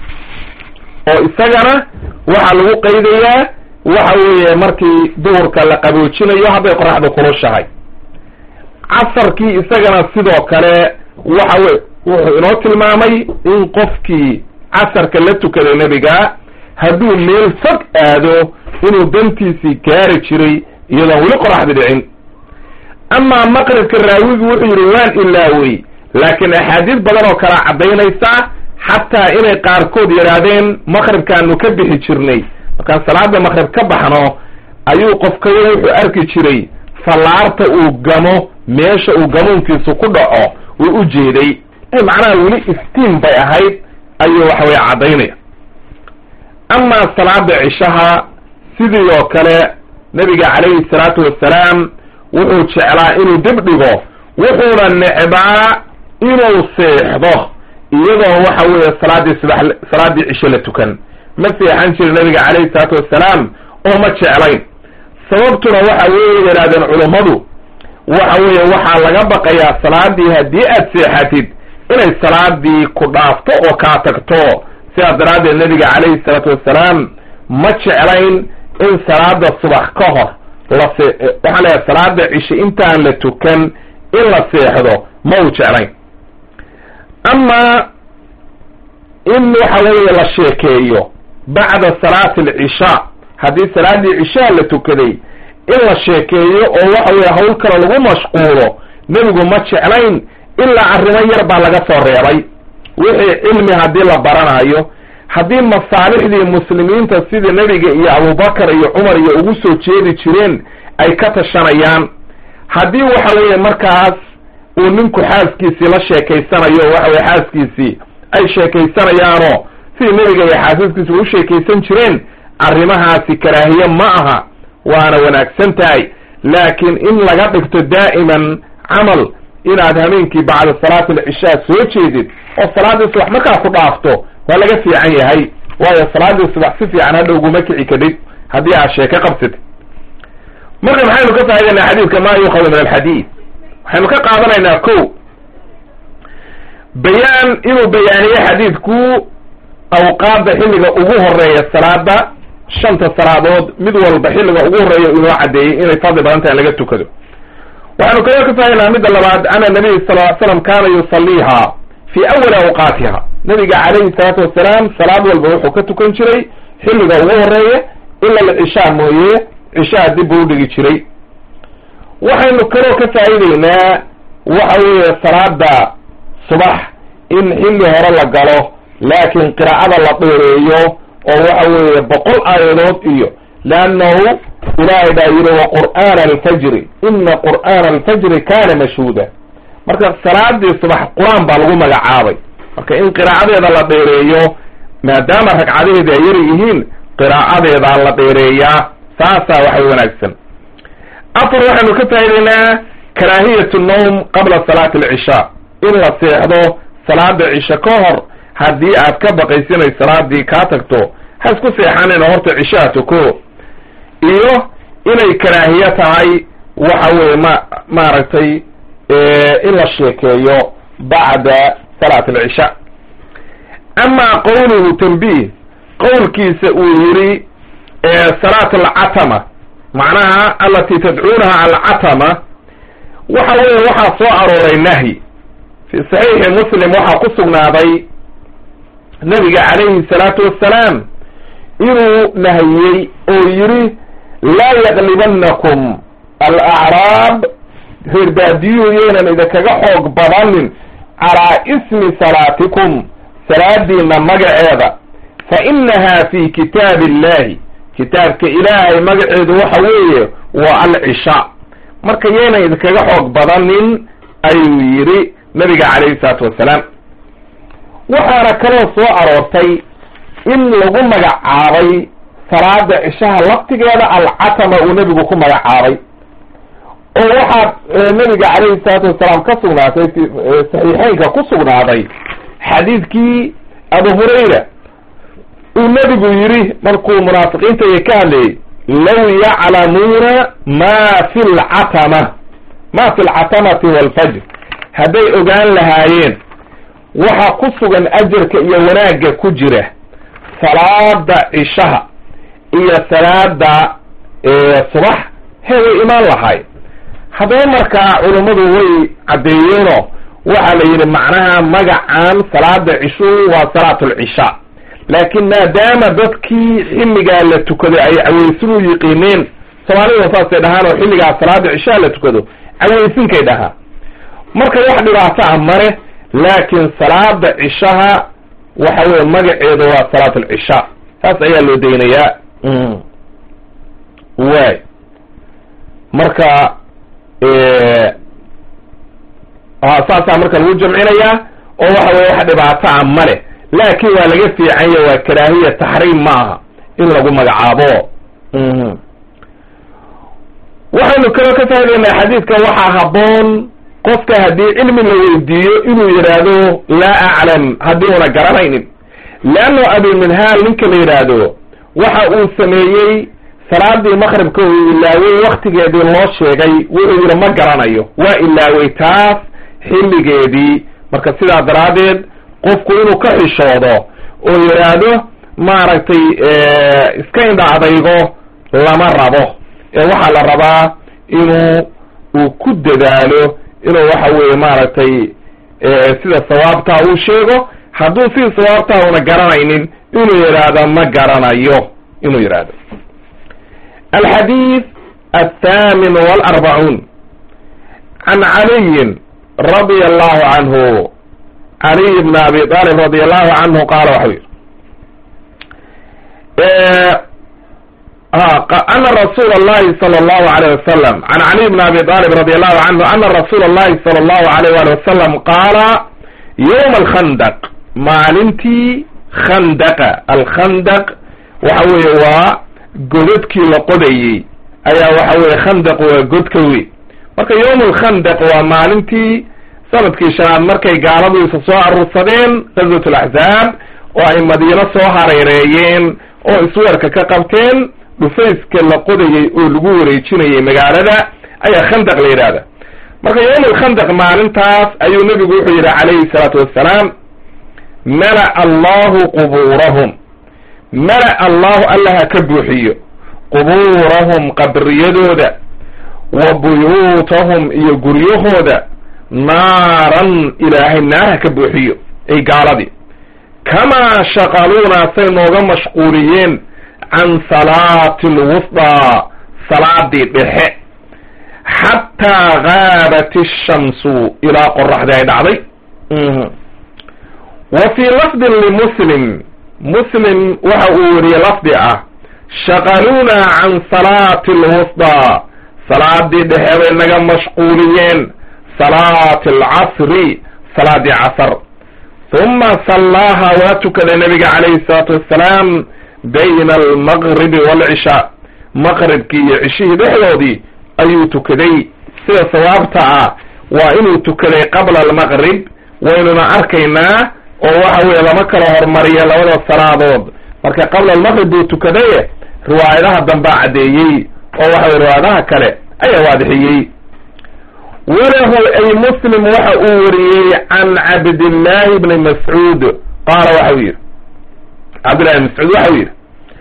oo isagana waxaa lagu qaydayaa waxa weeye markii duhurka la qaboojinayo hadday qoraxda kulushahay casarkii isagana sidoo kale waxa wey wuxuu inoo tilmaamay in qofkii casarka la tukaday nebiga hadduu meel fog aado inuu dantiisii gaari jiray iyadoon weli qoraxda dhicin amaa maqribka raawigu wuxuu yidhi waan ilaawey laakiin axaadiis badan oo kala caddaynaysa xataa inay qaarkood yidhaahdeen maqribkaanu ka bixi jirnay markaan salaada maqrib ka baxno ayuu qofkayo wuxuu arki jiray fallaarta uu gamo meesha uu gamuunkiisu ku dhaco uu u jeeday macnaha weli iftiin bay ahayd ayuu waxa weye caddaynaya amaa salaada cishaha sidii oo kale nebiga calayhi salaatu wassalaam wuxuu jeclaa inuu dib dhigo wuxuuna necbaa inuu seexdo iyadoo waxa weeye salaaddii subax salaaddii cisho la tukan ma seexan jiri nabiga calayhi salaatu wassalaam oo ma jeclayn sababtuna waxa weeye yidhahdeen culummadu waxa weeye waxaa laga baqayaa salaadii haddii aad seexatid inay salaadii ku dhaafto oo kaa tagto sidaas daraaddeed nabiga calayhi salaatu wassalaam ma jeclayn in salaada subax ka hor lase waxaan leeyahay salaada cishe intaan la tukan in la seexdo ma uu jeclayn amaa in waxa weeye la sheekeeyo bacda salaati alcishaa haddii salaaddii cishaa la tukaday in la sheekeeyo oo waxa weeye hawl kale lagu mashquulo nebigu ma jeclayn ilaa arrimo yar baa laga soo reebay wixii cilmi haddii la baranayo haddii masaalixdii muslimiinta sida nebiga iyo abubakar iyo cumar iyo ugu soo jeedi jireen ay ka tashanayaan haddii waxa weeye markaas uu ninku xaaskiisii la sheekaysanayo waxa weye xaaskiisii ay sheekaysanayaanoo sidii nebiga iyo xaasaskiisa u sheekaysan jireen arrimahaasi karaahiye ma aha waana wanaagsan tahay laakiin in laga dhigto daa'iman camal inaad hameenkii bacda salaati alcishaa soo jeedid oo salaaddii subax markaa ku dhaafto waa laga fiican yahay waayo salaaddii subax si fiican hadha uguma kici kadhid haddii aad sheeko qabsatid marka maxaynu ka faa'idaynaa xadiidka maa yuukhadu min alxadiid waxaynu ka qaadanaynaa ko bayaan inuu bayaaniye xadiidku awqaadda xilliga ugu horeeya salaada shanta salaadood mid walba xilliga ugu horeeya inoo caddeeyey inay fadli badan tahay in laga tukado waxaynu kaloo ka faa'idaynaa midda labaad ana nabiy sal ly slam kaana yusaliiha fi awali awqaatiha nabiga calayhi salaatu wasalaam salaad walba wuxuu ka tukan jiray xilliga ugu horeeya ila alcishaa mooye cishaa dib buu udhigi jiray waxaynu kaloo ka faa'iideynaa waxa weeye salaada subax in xilli hore la galo laakiin qiraa'ada la dheereeyo oo waxa weeye boqol aayadood iyo leannahu ilaahay baa yidhi wa qur'aana alfajri ina qur'aana alfajri kana mashhuuda marka salaadii subax qur-aan baa lagu magacaabay marka in qiraa'adeeda la dheereeyo maadaama ragcadaheeda ay yar yihiin qiraa'adeedaa la dheereeyaa saasaa waxay wanaagsan afar waxaynu ka faa'idaynaa karaahiyatu nowm qabla salaati alcishaa in la seexdo salaada cisho ka hor haddii aad ka baqaysa inay salaadii kaa tagto ha isku seexanina horta cishaa tuko iyo inay karaahiye tahay waxa weeye ma maaragtay in la sheekeeyo bacda salaat alcishaa amaa qowluhu tanbiih qowlkiisa uu yidhi salaat alcatama macnaha alati tadcuunaha alcatama waxa weeye waxaa soo arooray nahyi fi saxiixi muslim waxaa ku sugnaaday nabiga calayhi salaatu wassalaam inuu nahiyey oo yidhi laa yaqlibanakum alacraab reer baadiyuhu yaynan idinkaga xoog badanin calaa ismi salaatikum salaadiina magaceeda fa inahaa fi kitaabi illahi kitaabka ilaahay magaceedu waxa weeye waa alcishaa marka yaynan idinkaga xoog badanin ayuu yidhi nabiga calayhi salaatu wassalaam waxaana kaloo soo aroortay in lagu magacaabay salaada cishaha laftigeeda alcatama uu nebigu ku magacaabay oo waxaa nabiga calayhi salaatu wasalaam ka sugnaatay saxiixeynka ku sugnaaday xadiidkii abu hurayra uu nebigu yidhi markuu munaafiqiinta iyo ka hadlayay law yaclamuuna ma fi lcatama ma fi lcatamati walfajr hadday ogaan lahaayeen waxa ku sugan ajarka iyo wanaagga ku jira salaada cishaha iyo salaada subax he way imaan lahay haddaba markaa culummadu way caddeeyeenoo waxaa la yidhi macnaha magacan salaada cishuhu waa salaatulcishaa laakiin maadaama dadkii xilligaa la tukado ay caweysin u yiqiineen soomaalida saasay dhahaan oo xilligaa salaada cishaha la tukado caweysinkay dhahaa marka wax dhibaato ah mare laakiin salaada cishaha waxa weye magaceedu waa salaat alcishaa saas ayaa loo daynayaa waay marka saasaa marka lagu jamcinayaa oo waxa weye wax dhibaato ah male laakiin waa laga fiicanya waa karaahiya taxriim ma aha in lagu magacaabo waxaynu kaloo ka fahmaynaa xadiidka waxaa habboon qofka haddii cilmi la weydiiyo inuu yidhaahdo laa aclam haddii una garanaynin leanno abiminhaal ninka la yidhaahdo waxa uu sameeyey salaadii maqribka uu ilaawey waktigeedii loo sheegay wuxuu yidhi ma garanayo waa ilaawey taas xilligeedii marka sidaa daraaddeed qofku inuu ka xishoodo oo yidhaahdo maaragtay iska indha adaygo lama rabo ee waxaa la rabaa inuu uu ku dadaalo inuu waxa weeye maaragtay sida sawaabtaa uu sheego hadduu sida sawaabtaa una garanaynin inuu yidhaahdo ma garanayo inuu yidhaahdo alxadiid althamin walarbacuun can caliyin radia allahu canhu caliy bn abi talib radi allahu canhu qaala waxau yidhi ana rasuul اllahi salى اllahu alayh wasalam can caliy bn abi talib radi allahu canhu ana rasuula اllahi salى اllahu alayh wali wasalam qaala yowma alkhandaq maalintii khandaqa alkhandaq waxa weeye waa godadkii la qodayey ayaa waxa weye khandaq waa godka wey marka yowm alkhandaq waa maalintii sanadkii shanaad markay gaaladu isa soo aruursadeen gazwat alaxzaab oo ay madiino soo hareereeyeen oo isweerka ka qabteen dhufayska la qodayey oo lagu wareejinayay magaalada ayaa khandaq la yidhahda marka yowm alkhandaq maalintaas ayuu nebigu wuxuu yidhi calayhi salaatu wassalaam mala allahu qubuurahum mala allahu allaha ka buuxiyo qubuurahum qabriyadooda wa buyuutahum iyo guryahooda naaran ilaahay naarha ka buuxiyo ay gaaladii kamaa shaqaluunaa say nooga mashquuliyeen can salaati alwusdaa salaadii dhexe xataa gaabat ishamsu ilaa qoraxdii ay dhacday wa fii lafdin limuslim muslim waxa uu weriye lafdi ah shaqaluunaa can salaati alwusdaa salaadii dhexe bay naga mashquuliyeen salaati alcasri salaadii casar uma sallaaha waa tukaday nabiga calayhi salaatu wassalaam bayna almaqribi waalcishaa maqribkii iyo cishihii dhexdoodii ayuu tukaday sida sawaabta ah waa inuu tukaday qabla almaqrib waynuna arkaynaa oo waxa weeye lama kala hormariya labada salaadood marka qabla almaqrib buu tukadaye riwaayadaha dambaa caddeeyey oo waxa weye riwaayadaha kale ayaa waadixiyey walahu ay muslim waxa uu wariyey can cabdillahi bni mascuud qaala waxau yidhi cabdillahi bn mascuud waxau yidhi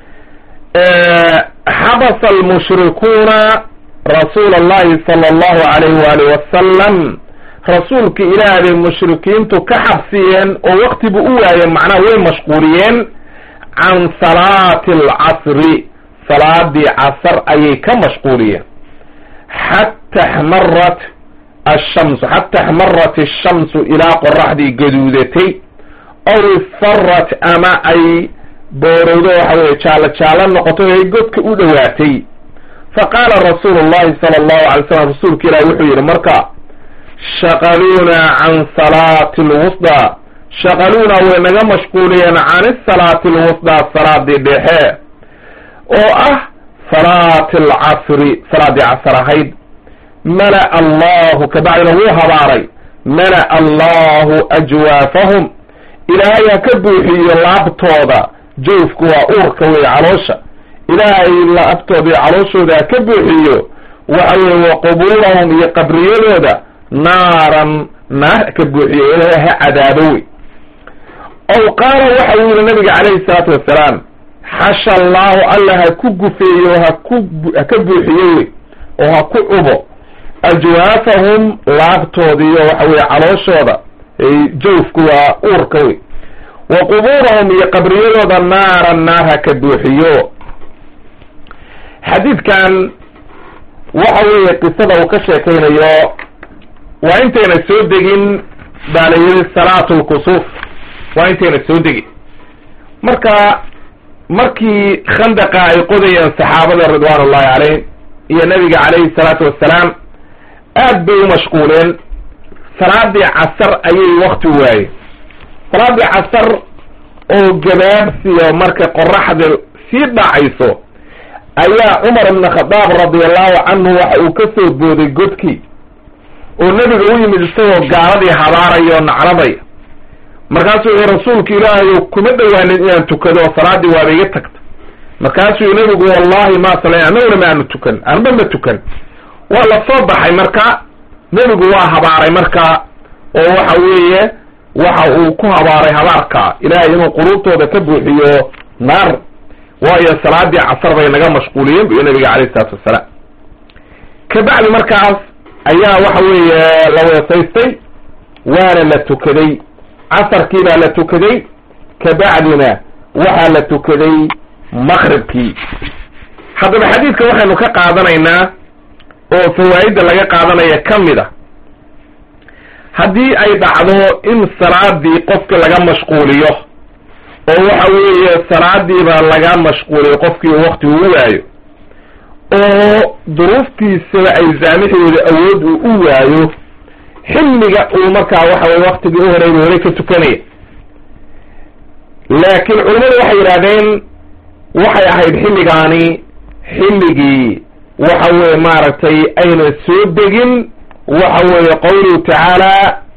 xabasa almushrikuuna rasuula allahi sala allahu alayh waalih wasalam rasuulka ilaah bay mushrikiintu ka xabsiyeen oo wakti buu u waayeen macnaha way mashquuliyeen can salaati alcasri salaadii casar ayay ka mashquuliyeen xata xmarat ashamsu xata axmarat ashamsu ilaa qoraxdii gaduudatay aw isfarat ama ay boorowdo waxa weye jaallo jaallo noqotay ay godka u dhowaatay faqaala rasuulu llahi sala allahu alay slam rasuulka ilahi wuxuu yidhi marka shaqaluuna can salaati lwusdaa shaqaluuna way naga mashquuliyeen can isalaati alwusdaa salaadii dhexe oo ah salaati alcasri salaaddii casr ahayd mala'a allahu kabacdina wuu habaaray mala'a allahu ajwaafahum ilaahay ha ka buuxiyo laabtooda jawfku waa uurka wey caloosha ilaahay laabtooda iyo calooshooda ha ka buuxiyo waxa weye wa qubuurahum iyo qabriyadooda naaran naar ka buuxiyo ilaahay ha cadaabo wey ow qaala waxa uu yihi nabiga calayhi salaatu wassalaam xasha allaahu alla ha ku gufeeyo haku ha ka buuxiyo wey oo ha ku cubo ajwaafahum laabtoodiiyo waxa weye calooshooda jawfku waa uurka wey wa qubuurahum iyo qabriyadooda naaran naar ha ka buuxiyo xadiidkan waxa weeye qisada uu ka sheekaynayo waa intayna soo degin baa la yidhi salaatu lkusuuf waa intayna soo degin marka markii khandaqa ay qodayeen saxaabada ridwaan ullahi caleyhim iyo nabiga calayhi salaatu wassalaam aad bay u mashquuleen salaadii casar ayay wakti waayeen salaadii casar oo gabaabsiyo marka qoraxda sii dhacayso ayaa cumar ibna khadaab radiallahu canhu waxa uu ka soo booday godkii oo nebiga u yimid isagoo gaaladii habaaraya oo nacladaya markaasuu yihi rasuulka ilaahayo kuma dhowaanin inaan tukado oo salaaddii waaba iga tagta markaasuu yihi nebigu wallahi ma sala annaguna ma aanu tukan anba ma tukan waa la soo baxay marka nebigu waa habaaray marka oo waxa weeye waxa uu ku habaaray habaarka ilaahay inuu quluubtooda ka buuxiyo naar waayo salaadii casar bay naga mashquuliyeen bu nabiga calayhi isalaatu wassalaam kabacdi markaas ayaa waxa weeye la weesaystay waana la tukaday casarkii baa la tukaday kabacdina waxaa la tukaday maqribkii haddaba xadiidka waxaynu ka qaadanaynaa oo fawaa'idda laga qaadanaya ka mid a haddii ay dhacdo in salaadii qofka laga mashquuliyo oo waxa weeye salaadiiba laga mashquuliyo qofkii wakti uu waayo oo duruuftiisaba ay saamixdooda awood uu u waayo xilliga uu markaa waxa weye waktigii u horeyba hore ka tukanaya laakiin culimmadu waxay yidhahdeen waxay ahayd xilligaani xilligii waxa weye maaragtay ayna soo degin waxa weeye qawluhu tacaala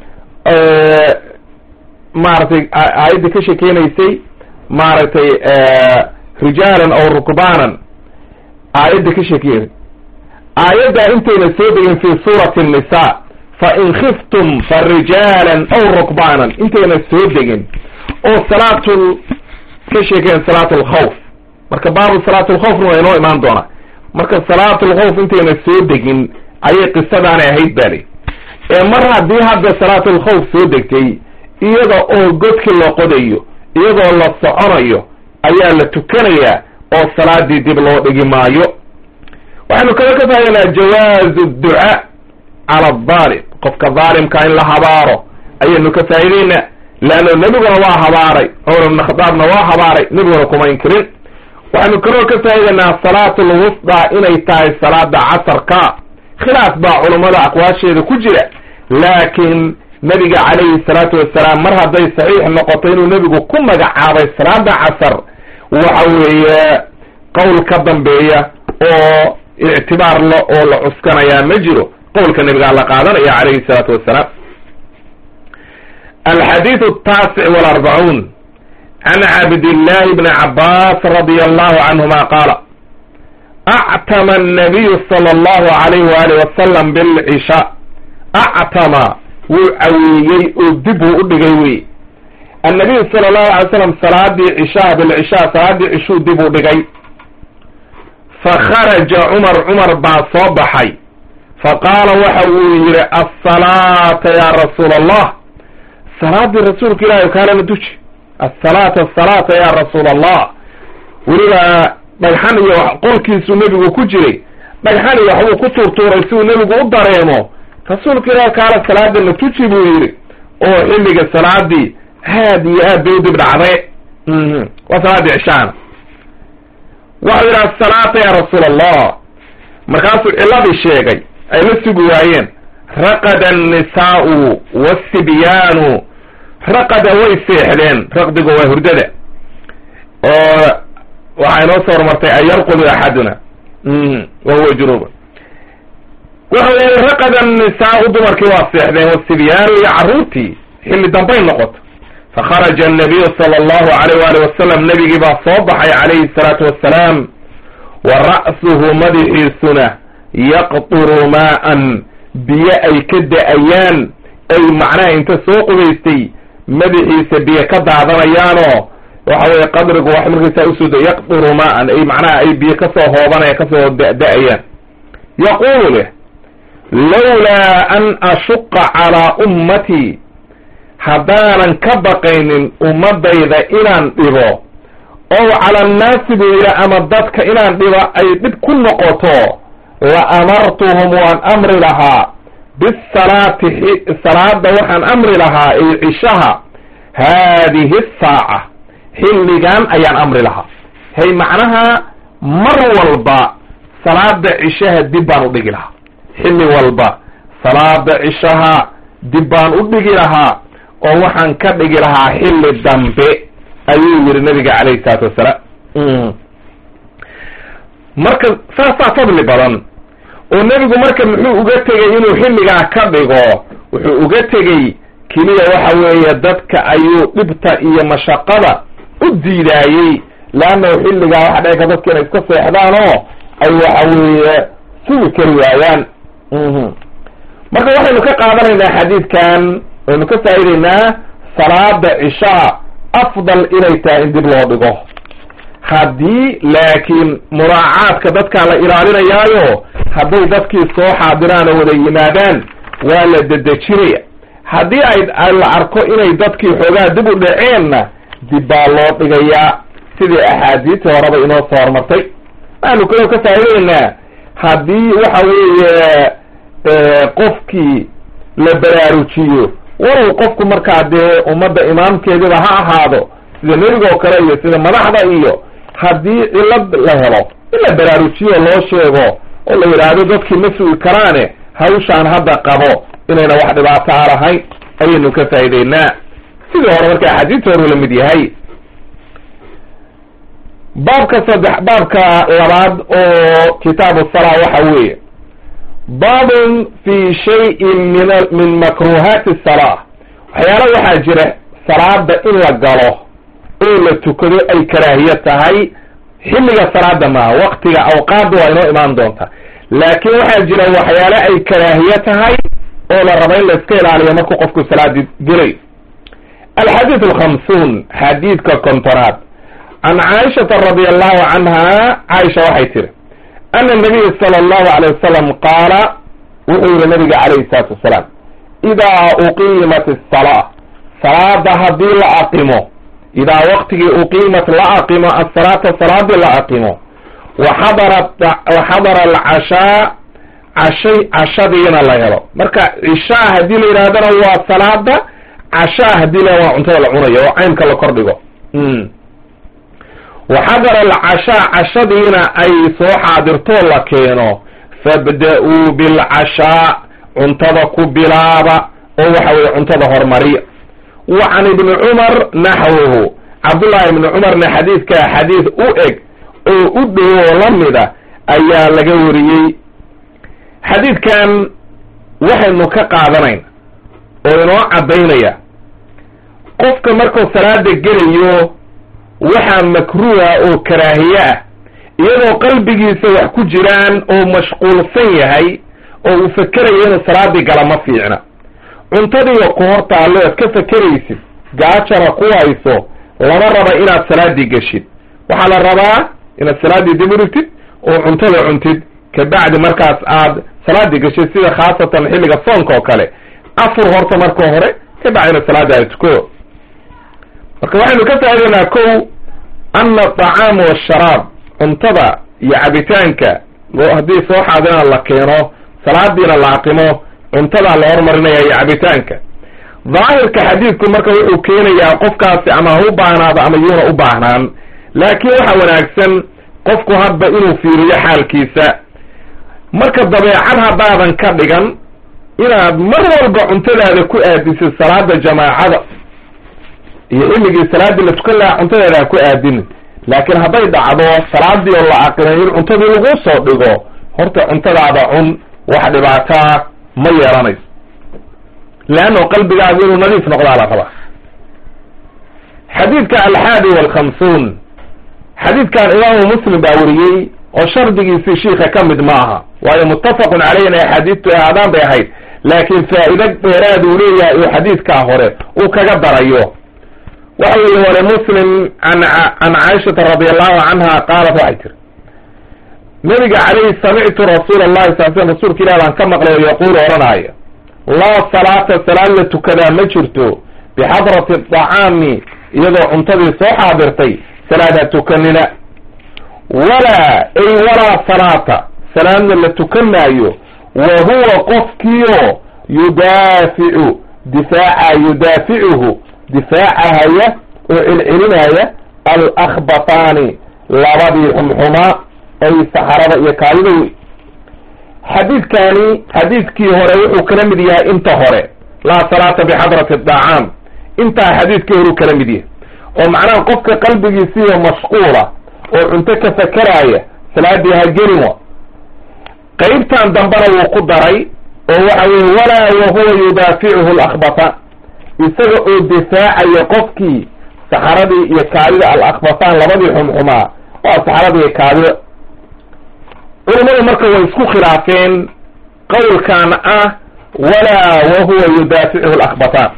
maaragtay aayadda ka sheekeynaysay maaragtay rijaalan aw rukbaanan aayadda ka sheekeynay aayaddaa intayna soo degin fi suurati الnisa fain khiftum farijaalan aw rukbaanan intayna soo degin oo salaatul ka sheekeyn salaat lkhawf marka baabu salaat lkhawfna waa inoo imaan doonaa marka salaat lkhawf intayna soo degin ayay qisadaanay ahayd bali ee mar haddii hadda salaatulkhawf soo degtay iyada oo godki la qodayo iyadoo la soconayo ayaa la tukanayaa oo salaadii dib loo dhigi maayo waxaynu kala ka faa'idanaa jawaazu ducaa cala adaalim qofka daalimka in la habaaro ayaynu ka faa'idaynaa leanno nebiguna waa habaaray cumar ibna khadaabna waa habaaray nebiguna kuma inkirin waxaynu kaloo ka faa'idanaa salaatu lwusdaa inay tahay salaada casarka khilaaf baa culummada aqwaasheeda ku jira laakiin nabiga calayhi salaatu wasalaam mar hadday saxiix noqoto inuu nebigu ku magacaabay salaada casar waxa weeye qowl ka dambeeya oo ictibaar la oo la cuskanayaa ma jiro qowlka nabigaa la qaadanaya calayhi salaatu wasalaam alxadiidu ataasic walarbacuun can cabdillahi bni cabaas radia allahu canhuma qaala actama annabiyu sala allahu alayh waalih wasalam bilcishaa actama wuu caweeyey oo dib uu u dhigay wey annabiyu sala allahu alay slam salaadii cishaa bilcishaa salaadii cishuu dib u dhigay fakharaja cumar cumar baa soo baxay faqaala waxa uu yidhi asalaata ya rasuula allah salaadii rasuulka ilahi kaalana duji asalaata asalaata ya rasuula allah weliba dhagxan iyo qolkiisuu nebigu ku jiray dhagxan iyo waxbuu ku tuurtuuray si uu nebigu u dareemo rasuulka ilaah kaala salaada la tuji buu yidhi oo xilliga salaadii aad iyo aad bay u dib dhacday waa salaadii cishaana waxau yidhi asalaata ya rasuul allah markaasuu ciladii sheegay ay la sugi waayeen raqada annisaa'u wasibyaanu raqada way seexdeen raqdigu waa hurdada oo waxaa inoo soo hormartay an yarqudu axaduna wa huwa junuba waxa weeye raqada annisaa'u dumarkii waa seexdeen wasibyaanu iyo carruurtii xilli dambay noqoto fakharaja annabiyu sala allahu alayh waali wasalam nebigii baa soo baxay calayhi salaatu wassalaam wa ra'suhu madaxiisuna yaqturu maa'an biyo ay ka da-ayaan ay macnaha inta soo qubaystay madaxiisa biyo ka daadanayaanoo waxa weye qadrigu wax markaysaa usoo da yaqturu maa'an ay macnaha ay biyo kasoo hoobanaya kasoo da-da-ayaan yaquulu leh lawlaa an ashuqa calaa ummatii haddaanan ka baqaynin ummadayda inaan dhibo ow cala annaasi buu yidhi ama dadka inaan dhibo ay dhib ku noqoto la amartuhum waan amri lahaa bisalaati salaada waxaan amri lahaa ay cishaha haadihi saaca xilligan ayaan amri lahaa hay macnaha mar walba salaada cishaha dib baan u dhigi lahaa xilli walba salaada cishaha dib baan u dhigi lahaa oo waxaan ka dhigi lahaa xilli dambe ayuu yidhi nabiga calayhi salaatu wassalaam marka saasaa fadli badan oo nebigu marka muxuu uga tegey inuu xilligaa ka dhigo wuxuu uga tegey keliya waxa weeye dadka ayuu dhibta iyo mashaqada u diidaayey leannahu xilligaa waxa dhici kar dadka inay iska seexdaan oo ay waxa weeye sugi kari waayaan marka waxaynu ka qaadanaynaa xadiidkan waynu ka faa'idaynaa salaada cishaa afdal inay tahay in dib loo dhigo haddii laakiin muraacaadka dadkaa la ilaalinayaayo hadday dadkii soo xaadiraan oo wada yimaadaan waa la dedejinaya haddii ay la arko inay dadkii xoogaa dib u dhaceenna dib baa loo dhigayaa sidii axaadiistii horeba inoo soo hormartay waxaanu kaloo ka faa'idaynaa haddii waxa weeye qofkii la baraarujiyo walow qofku markaa dee ummadda imaamkeediba ha ahaado sida nebiga oo kale iyo sida madaxda iyo haddii cilad la helo in la baraarujiyo loo sheego oo la yidhaahdo dadkii ma sugi karaane hawshaan hadda qabo inayna wax dhibaato a lahayn ayaynu ka faa'ideynaa sidii hore marka axaadiista hore la mid yahay baabka saddex baabka labaad oo kitaabu salaa waxa weeye baabun fi shayin min min makruhaati salaa waxyaala waxaa jira salaada in la galo oo la tukado ay karaahiye tahay xilliga salaada maaha waktiga awqaadda waa inoo imaan doonta laakiin waxaa jira waxyaale ay karaahiye tahay oo la raba in la iska ilaaliyo markuu qofku salaadi gelay alxadiid alkhamsuun xadiidka kontonaad can caaishata radi allahu canha caaisha waxay tiri ana nabiya sala allahu alayh wasalam qaala wuxuu yihi nabiga calayhi salaatu wasalaam idaa uqiimat asalaa salaada haddii la aqimo idaa waqtigii uqiimat la aqimo asalaata salaadii la aqimo waxadara waxadara alcashaa cashay cashadiina la helo marka cishaa haddii la yidhahdana waa salaada cashaa haddii la waa cuntada la cunayo oo caynka la kordhigo waxadara alcashaa cashadiina ay soo xaadirtoo la keeno fabda-uu bilcashaa cuntada ku bilaaba oo waxa weye cuntada hormariya wa can ibni cumar naxwuhu cabdullahi ibni cumarna xadiidkaa xadiid u eg oo u dhow oo la mida ayaa laga wariyey xadiidkan waxaynu ka qaadanayna oo inoo caddaynaya qofka markuu salaada gelayo waxaa makruuha oo karaahiye ah iyadoo qalbigiisa wax ku jiraan oo mashquulsan yahay oo uu fakerayo inuu salaadii gala ma fiicna cuntadiiba ku hor taallo aad ka fakeraysid gaajana ku hayso lama raba inaad salaadii geshid waxaa la rabaa inaad salaaddii dib u dhigtid oo cuntada cuntid kabacdi markaas aad salaadii geshid sida khaasatan xilliga soonka oo kale afur horta marka hore kabacdina salaadii aad tuko marka waxaynu ka faa'idaynaa kow ana atacaama waasharaab cuntada iyo cabitaanka haddii soo xaadiraan la keeno salaadiina la aqimo cuntadaa la hormarinaya iyo cabitaanka daahirka xadiidku marka wuxuu keenayaa qofkaasi ama ha u baahnaado ama yuuna u baahnaan laakiin waxa wanaagsan qofku hadba inuu fiiriyo xaalkiisa marka dabeecad haddaadan ka dhigan inaad mar walba cuntadaada ku aadisid salaada jamaacada iyo xilligii salaaddii la tukan lahaa cuntadaada ha ku aadinin laakiin hadday dhacdo salaadii oo la aqrinay in cuntadii lagu soo dhigo horta cuntadaada cun wax dhibaataa ma yeelanayso leanno qalbigaagu inuu nadiif noqdaa la rabaa xadiidka alxaadi walkhamsuun xadiidkan imaamu muslim baa weriyey oo shardigiisii shiika ka mid ma aha waayo muttafaqun caleyh inay axaadiistu ahaadaan bay ahayd laakiin faa'ido dheeraad uu leeyahay uu xadiidkaa hore uu kaga darayo waxa weye hore muslim an can caaishata radi allahu canha qaalat waxay tiri nabiga caleyhi samictu rasuula allahi sal sl rasuulka ilah baan ka maqlay oo yaquulu odhanaayo laa salaata salaad la tukadaa ma jirto bixadrati dacaami iyadoo cuntadii soo xaadirtay salaad ha tukanina walaa ay walaa salaata salaadna la tukan maayo wa huwa qofkiio yudaaficu difaaca yudaaficuhu difaacahaya oo celcelinaya alakbataani labadii xumxumaa ay saxarada iyo kaadida wey xadiidkani xadiidkii hore wuxuu kala mid yahay inta hore laa salaata bixadrati dacaam intaa xadiidkii horeu kala mid yahay oo macnaha qofka qalbigiisiiyo mashquula oo cunto ka fakaraaya salaadii ha gelin wa qeybtan dambena wuu ku daray oo waxa weye walaa wahuwa yudaaficuhu alakbataan isaga oo difaacayo qofkii saxaradii iyo kaadida alakbataan labadii xumxumaa waa saxarada iyo kaadida culimadu marka way isku khilaafeen qowlkan ah walaa wahuwa yudaaficuhu alakbataan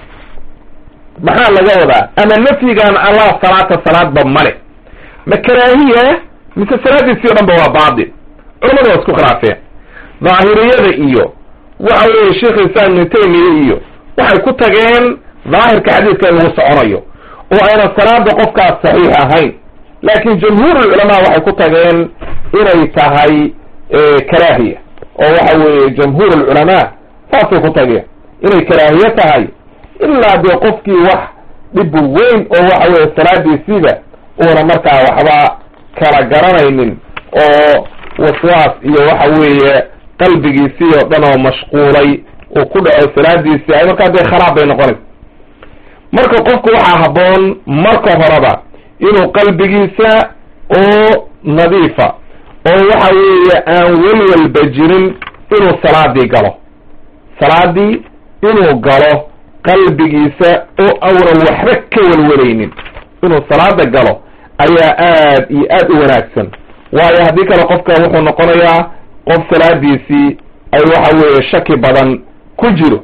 maxaa laga wadaa ama nafyigan allah salaata salaadba male ma karaahiya mise salaadiisii o dhan ba waa baatil culimadu waa isku khilaafeen daahiriyada iyo waxa weye sheikh islam ibnu taymiya iyo waxay ku tageen daahirka xadiidka in lagu soconayo oo ayna salaada qofkaas saxiix ahayn laakin jumhuurulculamaa waxay ku tageen inay tahay karaahiya oo waxa weeye jamhuur alculamaa saasay ku tageen inay karaahiye tahay ilaa dee qofkii wax dhib weyn oo waxa weye salaadiisiiba uuna markaa waxba kala garanaynin oo waswaas iyo waxa weeye qalbigiisii oo dhan oo mashquulay uu ku dhaco salaadiisii ay markaa dee kharaab bay noqonaysa marka qofku waxaa habboon marka horeba inuu qalbigiisa oo nadiifa oo waxa weeye aan welwalba jirin inuu salaadii galo salaadii inuu galo qalbigiisa oo awnan waxba ka welwalaynin inuu salaada galo ayaa aad iyo aad u wanaagsan waayo haddii kale qofka wuxuu noqonayaa qof salaadiisii ay waxa weeye shaki badan ku jiro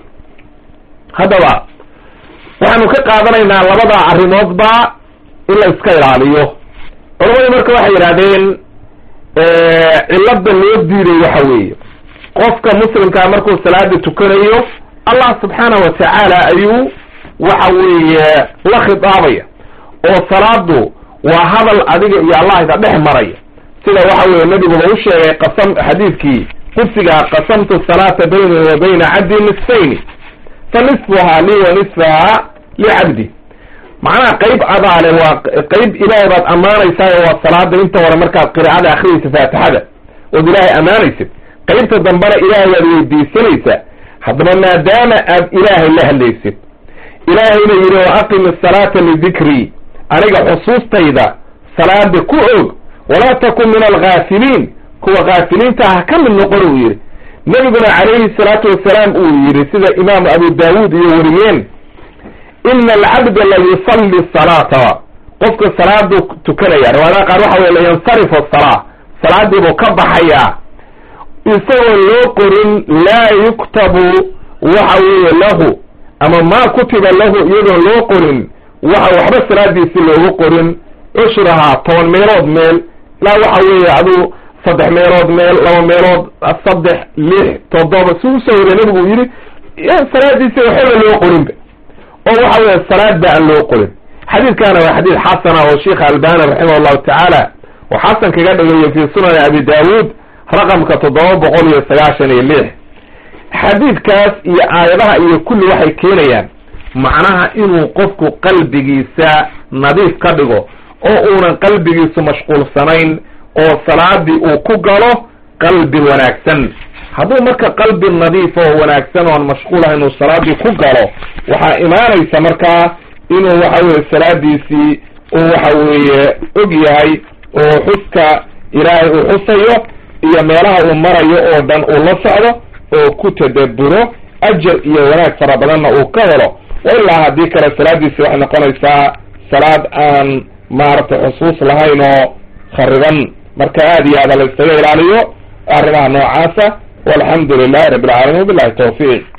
haddaba waxaanu ka qaadanaynaa labada arrimoodba in la iska ilaaliyo culamadu marka waxay yidhahdeen cilada loo diiday waxa weeye qofka muslimkaa markuu salaada tukanayo allah subxaanahu watacaala ayuu waxa weeye la khitaabaya oo salaadu waa hadal adiga iyo allah ida dhex maraya sida waxa weye nabiguba u sheegay qasam xadiidkii qudsigaa qasamtu salaata bayni wa bayna cabdi nisfayni fa nisfuhaa lii wa nisfaha licabdi macnaha qayb adaale waa qayb ilaahay baad ammaanaysaayo waa salaada inta hore markaad qiraacada akhriyaysa faatixada ood ilaahay ammaanaysid qaybta dambena ilaahay waad weydiisanaysaa haddaba maadaama aad ilaahay la hadlaysid ilaahayna yidhi wa aqimi asalaata lidikrii aniga xusuustayda salaada ku og walaa takun min alghaafiliin kuwa ghaafiliinta ha ka mid noqon uu yidhi nebiguna calayhi salaatu wasalaam uu yidhi sida imaamu abu daawuud iyo wariyeen ina alcabda la yusalli salaata qofka salaadu tukanaya riwaayadaha qaar waxa weye layansarifu asalaa salaadiibuu ka baxayaa isagoo loo qorin laa yuktabu waxa weeye lahu ama maa kutiba lahu iyadoo loo qorin waxa waxba salaadiisi loogu qorin cushrahaa toban meelood meel ilaa waxa weeye aduu saddex meelood meel laba meelood saddex lix toddoba si usoo wariya nabigu uu yidhi salaadiisi waxbaba loo qorinba oo waxa weeye salaad ba aan loo qorin xadiidkana waa xadiid xasana oo sheikha albani raximah llahu tacaala oo xasan kaga dhigayo fi sunani abi daawuud raqamka toddoba boqol iyo sagaashan iyo lix xadiidkaas iyo aayadaha iyo kulli waxay keenayaan macnaha inuu qofku qalbigiisa nadiif ka dhigo oo uunan qalbigiisu mashquulsanayn oo salaadii uu ku galo qalbi wanaagsan hadduu marka qalbi nadiif oo wanaagsan oon mashquulahayn uu salaadii ku galo waxaa imaanaysa markaa inuu waxa weye salaadiisii uu waxa weeye og yahay oo xuska ilaahay uu xusayo iyo meelaha uu marayo oo dhan uu la socdo oo ku tadabburo ajar iyo wanaag fara badanna uu ka helo ilaa haddii kale salaadiisi waxay noqonaysaa salaad aan maaragtay xusuus lahayn oo khariban marka aad iyo aada la iskaga ilaaliyo arrimaha noocaasa walxamdu lilahi rabbi alcaalamiin wabillahi tawfiiq